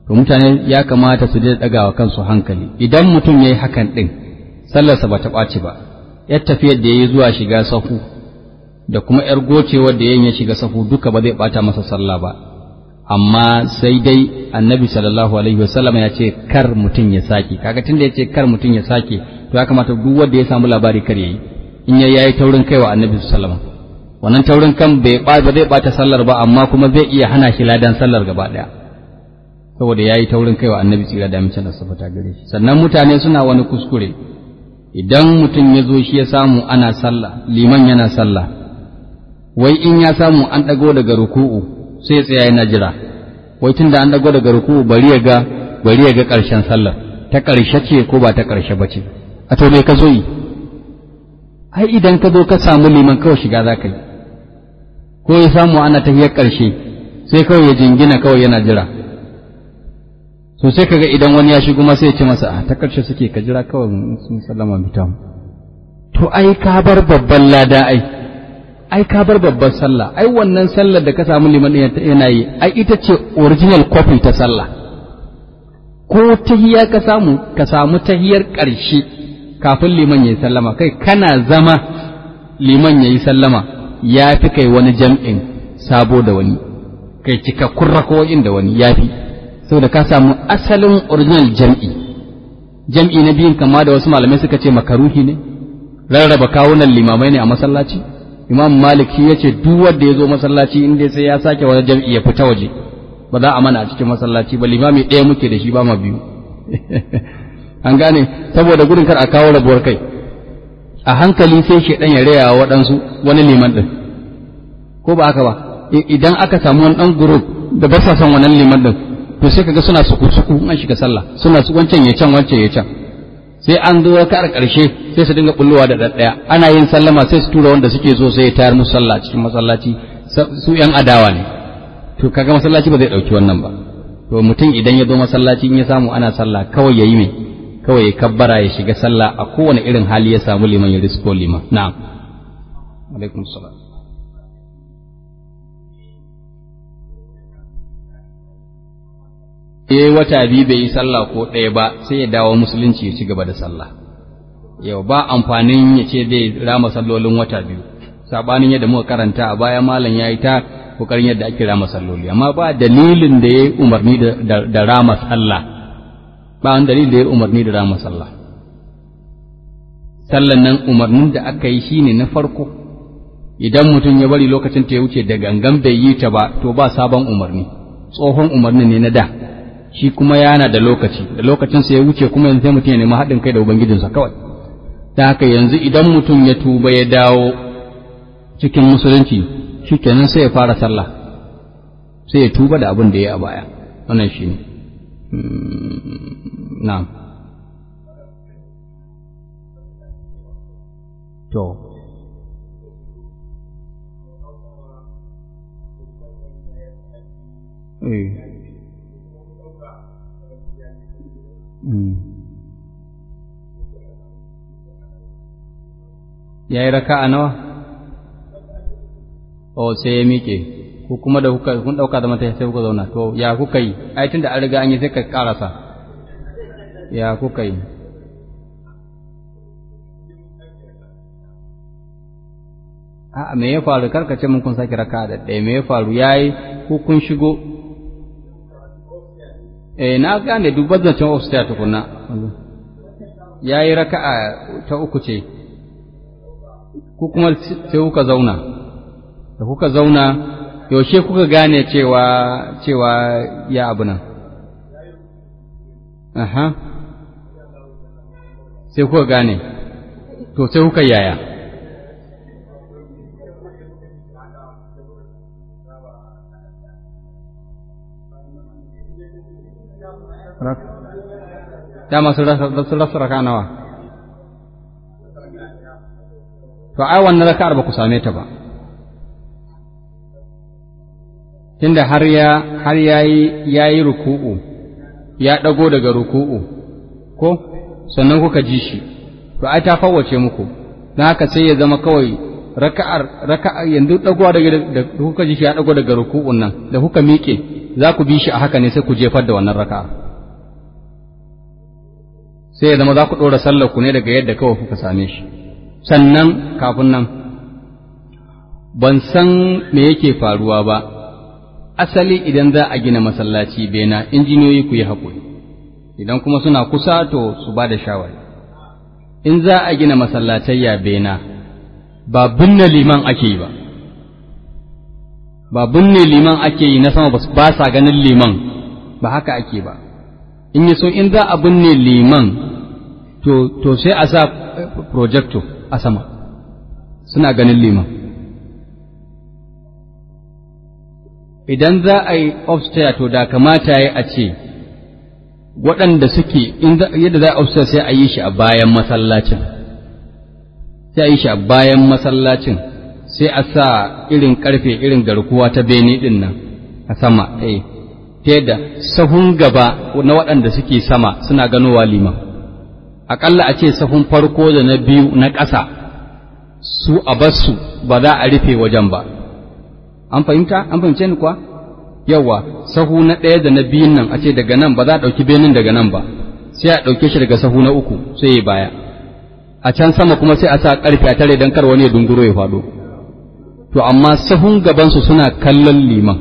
to mutane ya kamata su daina ɗagawa kansu hankali idan mutum ya yi hakan ɗin sallarsa ba ta ɓaci ba yar tafiyar da ya yi zuwa shiga sahu da kuma yar gocewar da ya shiga sahu duka ba zai ɓata masa sallah ba amma sai dai annabi sallallahu alaihi wasallam ya ce kar mutum ya sake kaga tunda ya ce kar mutum ya sake to ya kamata duk wanda ya samu labari kar yayi in ya yayi taurin kaiwa annabi sallallahu alaihi wasallam wannan taurin kan bai ba zai bata sallar ba amma kuma zai iya hana shi ladan sallar gaba daya saboda yayi taurin kaiwa annabi tsira da mace da safata gare shi sannan mutane suna wani kuskure idan mutum ya zo shi ya samu ana sallah liman yana sallah wai in ya samu an dago daga ruku'u sai ya tsaya yana jira wai tunda an dago daga ruku'u bari ya ga bari ya ga karshen sallar ta karshe ce ko ba ta karshe ba ce a to me ka zo yi ai idan ka zo ka samu liman kawai shiga za ka yi ko ya samu ana tahiyar ƙarshe sai kawai ya jingina kawai yana jira so sai kaga idan wani ya shigo masa ya ce masa a ta ƙarshe suke ka jira kawai sun sallama mita to ai ka bar babban lada ai ai ka bar babban sallah ai wannan sallar da ka samu liman yana yi ai ita ce original copy ta sallah ko tahiya ka samu ka samu tahiyar ƙarshe kafin liman ya yi sallama kai kana zama liman ya yi sallama ya fi kai wani jam'in sabo da wani kai cikakkun rako'in da wani ya fi saboda ka samu asalin original jam'i jam'i na biyun kama da wasu malamai suka ce makaruhi ne rarraba kawunan limamai ne a masallaci imam malik shi ya ce duk wanda ya zo masallaci inda sai ya sake wani jam'i ya fita waje ba za a mana a cikin masallaci ba limami ɗaya muke da shi ba ma biyu an gane saboda gudun kar a kawo rabuwar kai a hankali sai shedan ya raya waɗansu wani liman ɗin ko ba haka ba idan aka samu wani ɗan group da ba sa son wannan liman ɗin to sai kaga suna suku suku an shiga sallah suna su wancan ya can wancan ya can sai an zo ka ƙarshe sai su dinga bullowa da ɗaɗɗaya ana yin sallama sai su tura wanda suke so sai ya tayar musu sallah cikin masallaci su yan adawa ne to kaga masallaci ba zai ɗauki wannan ba to mutum idan ya zo masallaci in ya samu ana sallah kawai ya yi mai kawai ya kabbara ya shiga sallah a kowane irin hali ya samu liman ya risko liman na'am alaikum salam eh wata biyu bai yi sallah ko ɗaya ba sai ya dawo musulunci ya ci gaba da sallah yau ba amfanin ya ce zai rama sallolin wata biyu sabanin yadda muka karanta a baya malam ya yi ta kokarin yadda ake rama salloli amma ba dalilin da ya yi umarni da rama sallah ba wani dalil da ya umarni da rama sallah sallan nan umarnin da aka yi shine na farko idan mutum ya bari lokacin ta ya wuce da gangan bai yi ta ba to ba sabon umarni tsohon umarni ne na da shi kuma yana da lokaci da lokacin sa ya wuce kuma yanzu sai mutum ya nemi haɗin kai da ubangijinsa kawai ta haka yanzu idan mutum ya tuba ya dawo cikin musulunci shikenan sai ya fara sallah sai ya tuba da abin da ya yi a baya wannan shine na'am to eh ya yi raka a nawa? o sai ya miƙe ko kuma da kuka kun ɗauka da mata sai kuka zauna to ya kuka yi ai tun da an riga an yi sai ka ƙarasa ya kuka yi a me ya faru karka ce mun kun sake raka da ɗaya me ya faru yayi ko kun shigo eh na gane duk bazancin ofsiya tukunna yayi raka'a ta uku ce ko kuma sai kuka zauna da kuka zauna yaushe kuka gane cewa cewa ya abu nan aha sai kuka gane to sai kuka yaya dama sun rasa raka nawa to ai wannan raka'ar ba ku same ta ba tunda har ya har yayi yayi ruku'u ya dago daga ruku'u ko sannan kuka ji shi to ai ta fawwace muku dan haka sai ya zama kawai raka'ar raka'ar yanzu dagowa daga da kuka ji shi ya dago daga ruku'un nan da kuka miƙe za ku bi shi a haka ne sai ku jefar da wannan raka'a sai ya zama za ku ɗora sallar ku ne daga yadda kawai kuka same shi sannan kafin nan ban san me yake faruwa ba asali idan za a gina masallaci bena injiniyoyi ku yi haƙuri idan kuma suna kusa to su ba da shawari in za a gina masallatayya bena ba binne liman ake yi ba ba binne liman ake yi na sama ba sa ganin liman ba haka ake ba in yi so in za a binne liman to, to sai a sa projector a sama suna ganin liman idan za a yi upstairs to da kamata ya a ce waɗanda suke yadda za a upstairs sai a yi shi a bayan masallacin sai a yi shi a bayan masallacin sai a sa irin ƙarfe irin garkuwa ta bene ɗin nan a sama eh ta yadda sahun gaba na waɗanda suke sama suna ganowa liman aƙalla a ce sahun farko da na biyu na ƙasa su a basu ba za a rufe wajen ba an fahimta an fahimce ni kuwa yawa sahu na ɗaya da na biyun nan a ce daga nan ba za a ɗauki benin daga nan ba sai a ɗauke shi daga sahu na uku sai ya baya a can sama kuma sai a sa ƙarfe a tare don kar wani ya dunguro ya faɗo to amma sahun gabansu suna kallon liman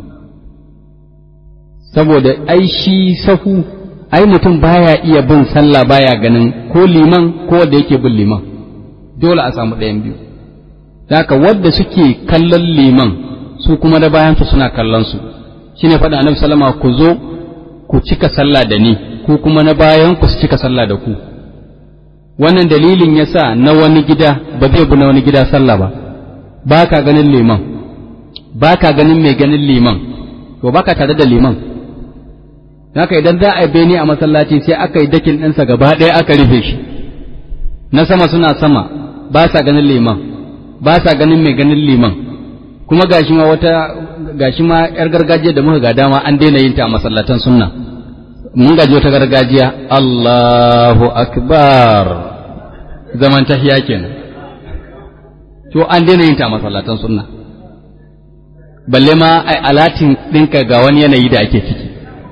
saboda ai shi sahu ai mutum baya iya bin sallah baya ganin ko liman ko wanda yake bin liman dole a samu ɗayan biyu haka wadda suke kallon liman su kuma da bayansu suna kallon su shine faɗa annabi sallama ku zo ku cika sallah da ni ku kuma na bayan ku su cika sallah da ku wannan dalilin yasa na wani gida ba zai bi na wani gida sallah ba ba ka ganin liman ba ka ganin mai ganin liman to ba ka tare da liman haka idan za a yi beni a masallaci sai aka yi dakin ɗinsa gaba ɗaya aka rufe shi na sama suna sama ba sa ganin liman ba sa ganin mai ganin liman kuma gashi ma wata gashi ma yar gargajiya da muka ga dama an daina yin ta a masallatan sunna mun gaji wata gargajiya Allahu akbar zaman tahiya kenan to an daina yin ta a masallatan sunna balle ma ai alatin ɗinka ga wani yanayi da ake ciki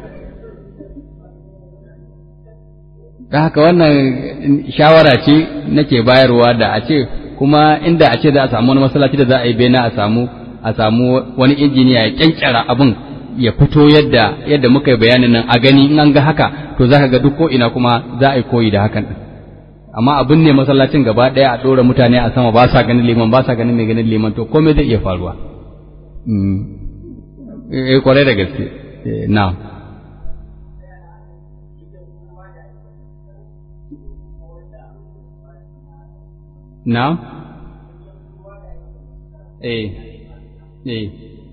da haka wannan shawara ce nake bayarwa da a ce kuma inda a ce za a samu wani masallaci da za a yi bena a samu a samu wani injiniya ya kyankyara abin ya fito yadda yadda muka yi bayanin nan a gani in an ga haka to za ka ga duk ko ina kuma za a yi koyi da hakan din amma abin ne masallacin gaba ɗaya a ɗora mutane a sama ba sa ganin liman ba sa ganin mai ganin liman to komai zai iya faruwa eh kwarai da gaske na'am Na? Eh, eh.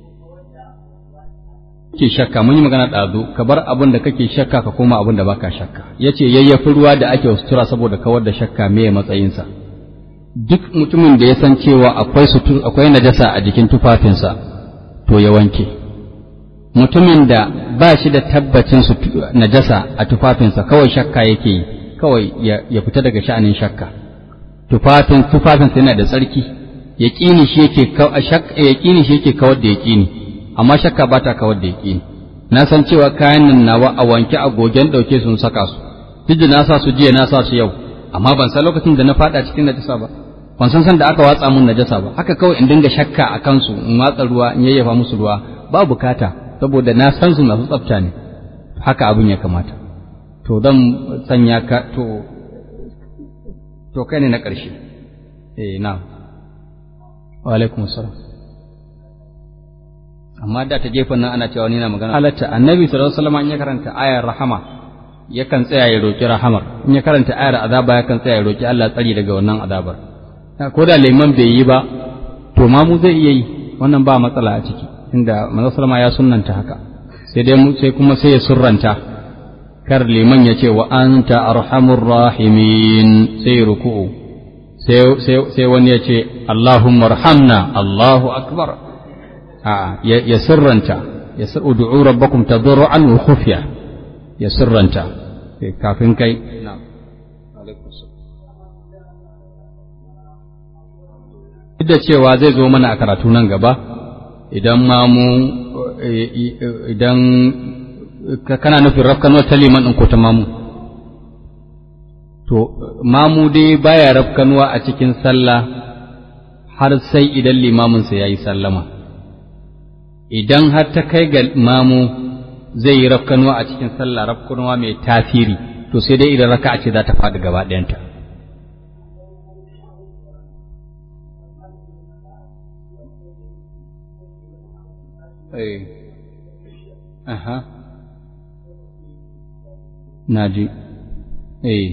Ke shakka, mun yi magana ɗazu, ka bar abin da kake shakka ka koma abin da baka shakka. Ya ce, yayyafi ruwa da ake sutura saboda kawar da shakka me matsayinsa. Duk mutumin da ya san cewa akwai akwai najasa a jikin tufafinsa, to ya wanke. Mutumin da ba shi da tabbacin najasa a tufafinsa, kawai shakka yake yi, kawai ya fita daga sha'anin shakka. tufafin tufafinsa yana da tsarki yaƙini shi yake yaƙini shi yake kawar da yaƙini amma shakka ba ta kawar da yaƙini na san cewa kayan nan nawa a wanke a gogen ɗauke sun saka su duk da na sa su jiya na sa su yau amma ban san lokacin da na faɗa cikin najasa ba ban san san da aka watsa mun najasa ba haka kawai in dinga shakka a kansu in watsa ruwa in yayyafa musu ruwa ba bukata saboda na san su masu tsafta ne haka abin ya kamata to zan sanya ka to to kai ne na ƙarshe eh na wa alaikum assalam amma da ta gefen nan ana cewa ni na magana halatta annabi sallallahu alaihi wasallam in ya karanta ayar rahama yakan tsaya ya roki rahamar in ya karanta ayar azaba yakan tsaya ya roki Allah tsari daga wannan azabar ko da liman bai yi ba to ma mu zai iya yi wannan ba matsala a ciki inda manzo sallama ya sunnanta haka sai dai sai kuma sai ya surranta kar liman ya ce wa anta arhamur rahimin sai ruku'u sai wani ya ce Allahumma arhamna Allahu akbar a ya sirranta ya ud'u rabbakum tadarruan wa khufya ya sirranta kafin kai duk da cewa zai zo mana a karatu nan gaba idan ma mu idan kana nufin rafkanuwa ta liman ɗin ko ta mamu to mamu dai baya rafkanuwa a cikin sallah har sai idan limaminsa ya yi sallama idan har ta kai ga mamu zai yi rafkanuwa a cikin sallah rafkanuwa mai tasiri to sai dai idan raka'a ce za ta faɗi gaba ɗayanta Eh. Aha. Naji. Eh.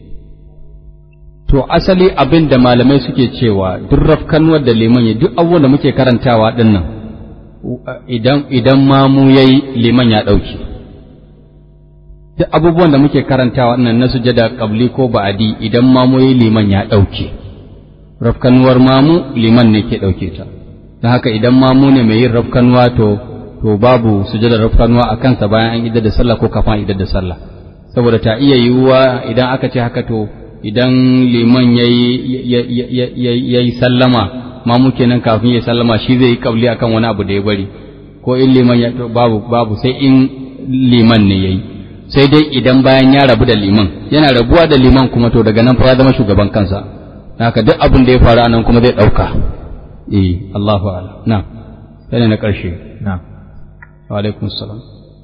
To asali abin da malamai suke cewa duk rafkanuwar da liman ya duk abubuwan da muke karantawa din nan idan idan mamu yayi liman ya dauki duk abubuwan da muke karantawa nan na sujada qabli ko ba'adi idan mamu yayi liman ya dauke rafkanuwar mamu liman ne ke dauke ta don haka idan mamu ne mai yin rafkanuwa to to babu sujadar rafkanuwa a kansa bayan an idar da sallah ko kafin idar da sallah saboda ta iya yiwuwa idan aka ce haka to idan liman ya yi sallama mamu kenan kafin ya sallama shi zai yi kabli akan wani abu da ya bari ko in liman ya babu babu sai in liman ne yayi sai dai idan bayan ya rabu da liman yana rabuwa da liman kuma to daga nan fa ya zama shugaban kansa haka duk abin da ya faru anan kuma zai dauka eh Allahu a'lam na sai na karshe na wa alaikum salam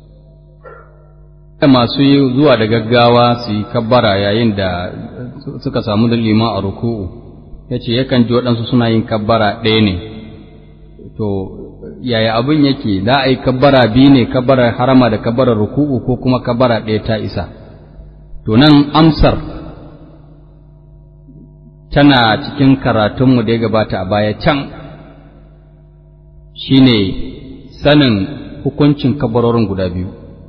masu zuwa da gaggawa su yi kabbara yayin da suka samu da liman a ruku'u ya ce yakan ji waɗansu suna yin kabbara ɗaya ne to yaya abin yake za a yi kabbara biyu ne kabbarar harama da kabbarar ruku'u ko kuma kabbara ɗaya ta isa to nan amsar tana cikin karatunmu da ya gabata a baya can shine sanin hukuncin kabbarorin guda biyu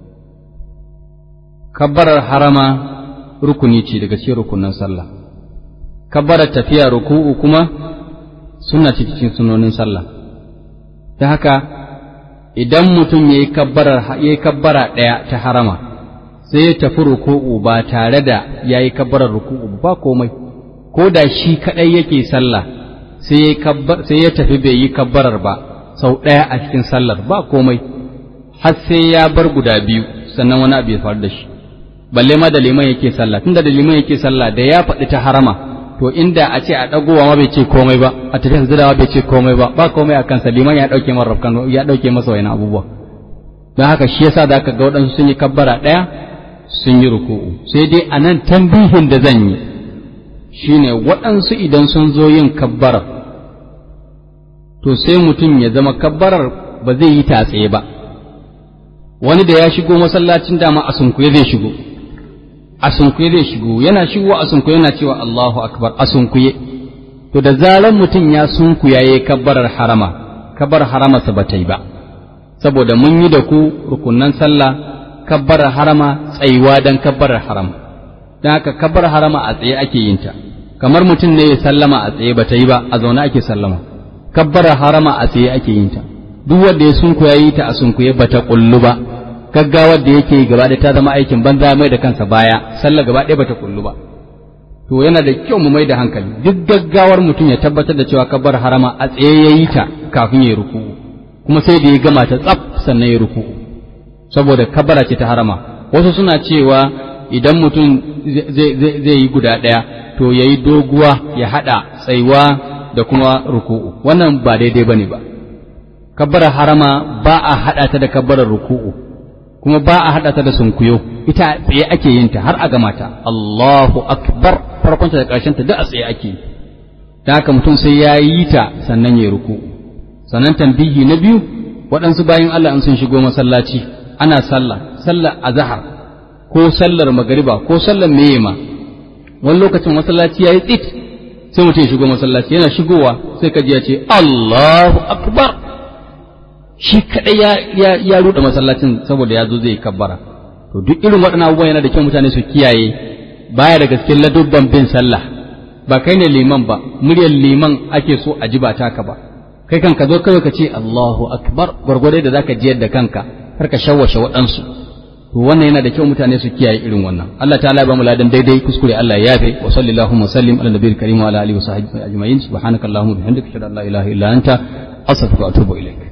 kabbarar harama rukuni ce daga cikin rukunin sallah kabbarar tafiya ruku'u kuma suna cikin sunonin sallah ta haka idan mutum ya yi kabbara ɗaya ta harama sai ya tafi ruku'u ba tare da ya yi kabbarar ruku'u ba komai ko da shi kaɗai yake sallah sai ya tafi bai yi kabbarar ba sau ɗaya a cikin sallar ba komai har sai ya bar guda biyu sannan wani abu ya faru da shi balle ma da liman yake sallah tunda da liman yake sallah da ya faɗi ta harama to inda a ce a ɗagowa ma bai ce komai ba a tafi sujadawa bai ce komai ba ba komai a kansa liman ya ɗauke masa rafkan ya ɗauke masa wani abubuwa don haka shi yasa da aka ga waɗansu sun yi kabbara ɗaya sun yi ruku'u sai dai a nan tambihin da zan yi shine waɗansu idan sun zo yin kabbarar to sai mutum ya zama kabbarar ba zai yi ta tsaye ba wani da ya shigo masallacin dama a sunkuye zai shigo a sunkuye zai shigo yana shigo a sunkuye yana cewa Allahu akbar a sunkuye to da zaran mutum ya sunkuya yayi kabbarar harama kabbar haramarsa ba ta yi ba saboda mun yi da ku rukunnan sallah kabbarar harama tsayuwa dan kabbarar harama dan haka kabbar harama a tsaye ake yin ta kamar mutum ne ya sallama a tsaye ba ta yi ba a zaune ake sallama kabbarar harama a tsaye ake yin ta duk wanda ya sunkuya yi ta a sunkuye ba ta kullu ba gaggawar da yake yi gaba ta zama aikin banza mai da kansa baya sallah gaba ɗaya bata kullu ba to yana da kyau mu mai da hankali duk gaggawar mutum ya tabbatar da cewa kabbar harama a tsaye ya yi ta kafin ya ruku'u kuma sai da ya gama ta tsaf sannan ya ruku'u saboda kabbara ce ta harama wasu suna cewa idan mutum zai yi guda ɗaya to ya yi doguwa ya haɗa tsaiwa da kuma ruku'u wannan ba daidai bane ba kabbarar harama ba a haɗa ta da kabbarar ruku'u kuma ba a haɗa ta da sunkuyo ita tsaye ake yin ta har a gama ta Allahu akbar farkon ta da ƙarshen ta duk a tsaye ake da haka mutum sai ya yi ta sannan ya ruku sannan tambihi na biyu waɗansu bayan Allah in sun shigo masallaci ana sallah sallar azhar ko sallar magariba ko sallar meyema wani lokacin masallaci yayi tsit sai mutum ya shigo masallaci yana shigowa sai ka ji ya ce Allahu akbar shi kaɗai ya ya ya ruɗe masallacin saboda ya zo zai kabbara to duk irin waɗannan abubuwan yana da kyau mutane su kiyaye baya da gaske ladubban bin sallah ba kai ne liman ba muryar liman ake so a ji ba taka ba kai kan ka zo kawai ka ce Allahu akbar gwargwadai da zaka jiyar da kanka har ka shawwashe waɗansu to wannan yana da kyau mutane su kiyaye irin wannan Allah ta'ala ya ba mu ladan daidai kuskure Allah ya yafe wa sallallahu wa sallim ala nabiyil karim wa ala alihi wa sahbihi ajma'in subhanakallahumma bihamdika ashhadu an la ilaha illa anta astaghfiruka wa atubu ilaik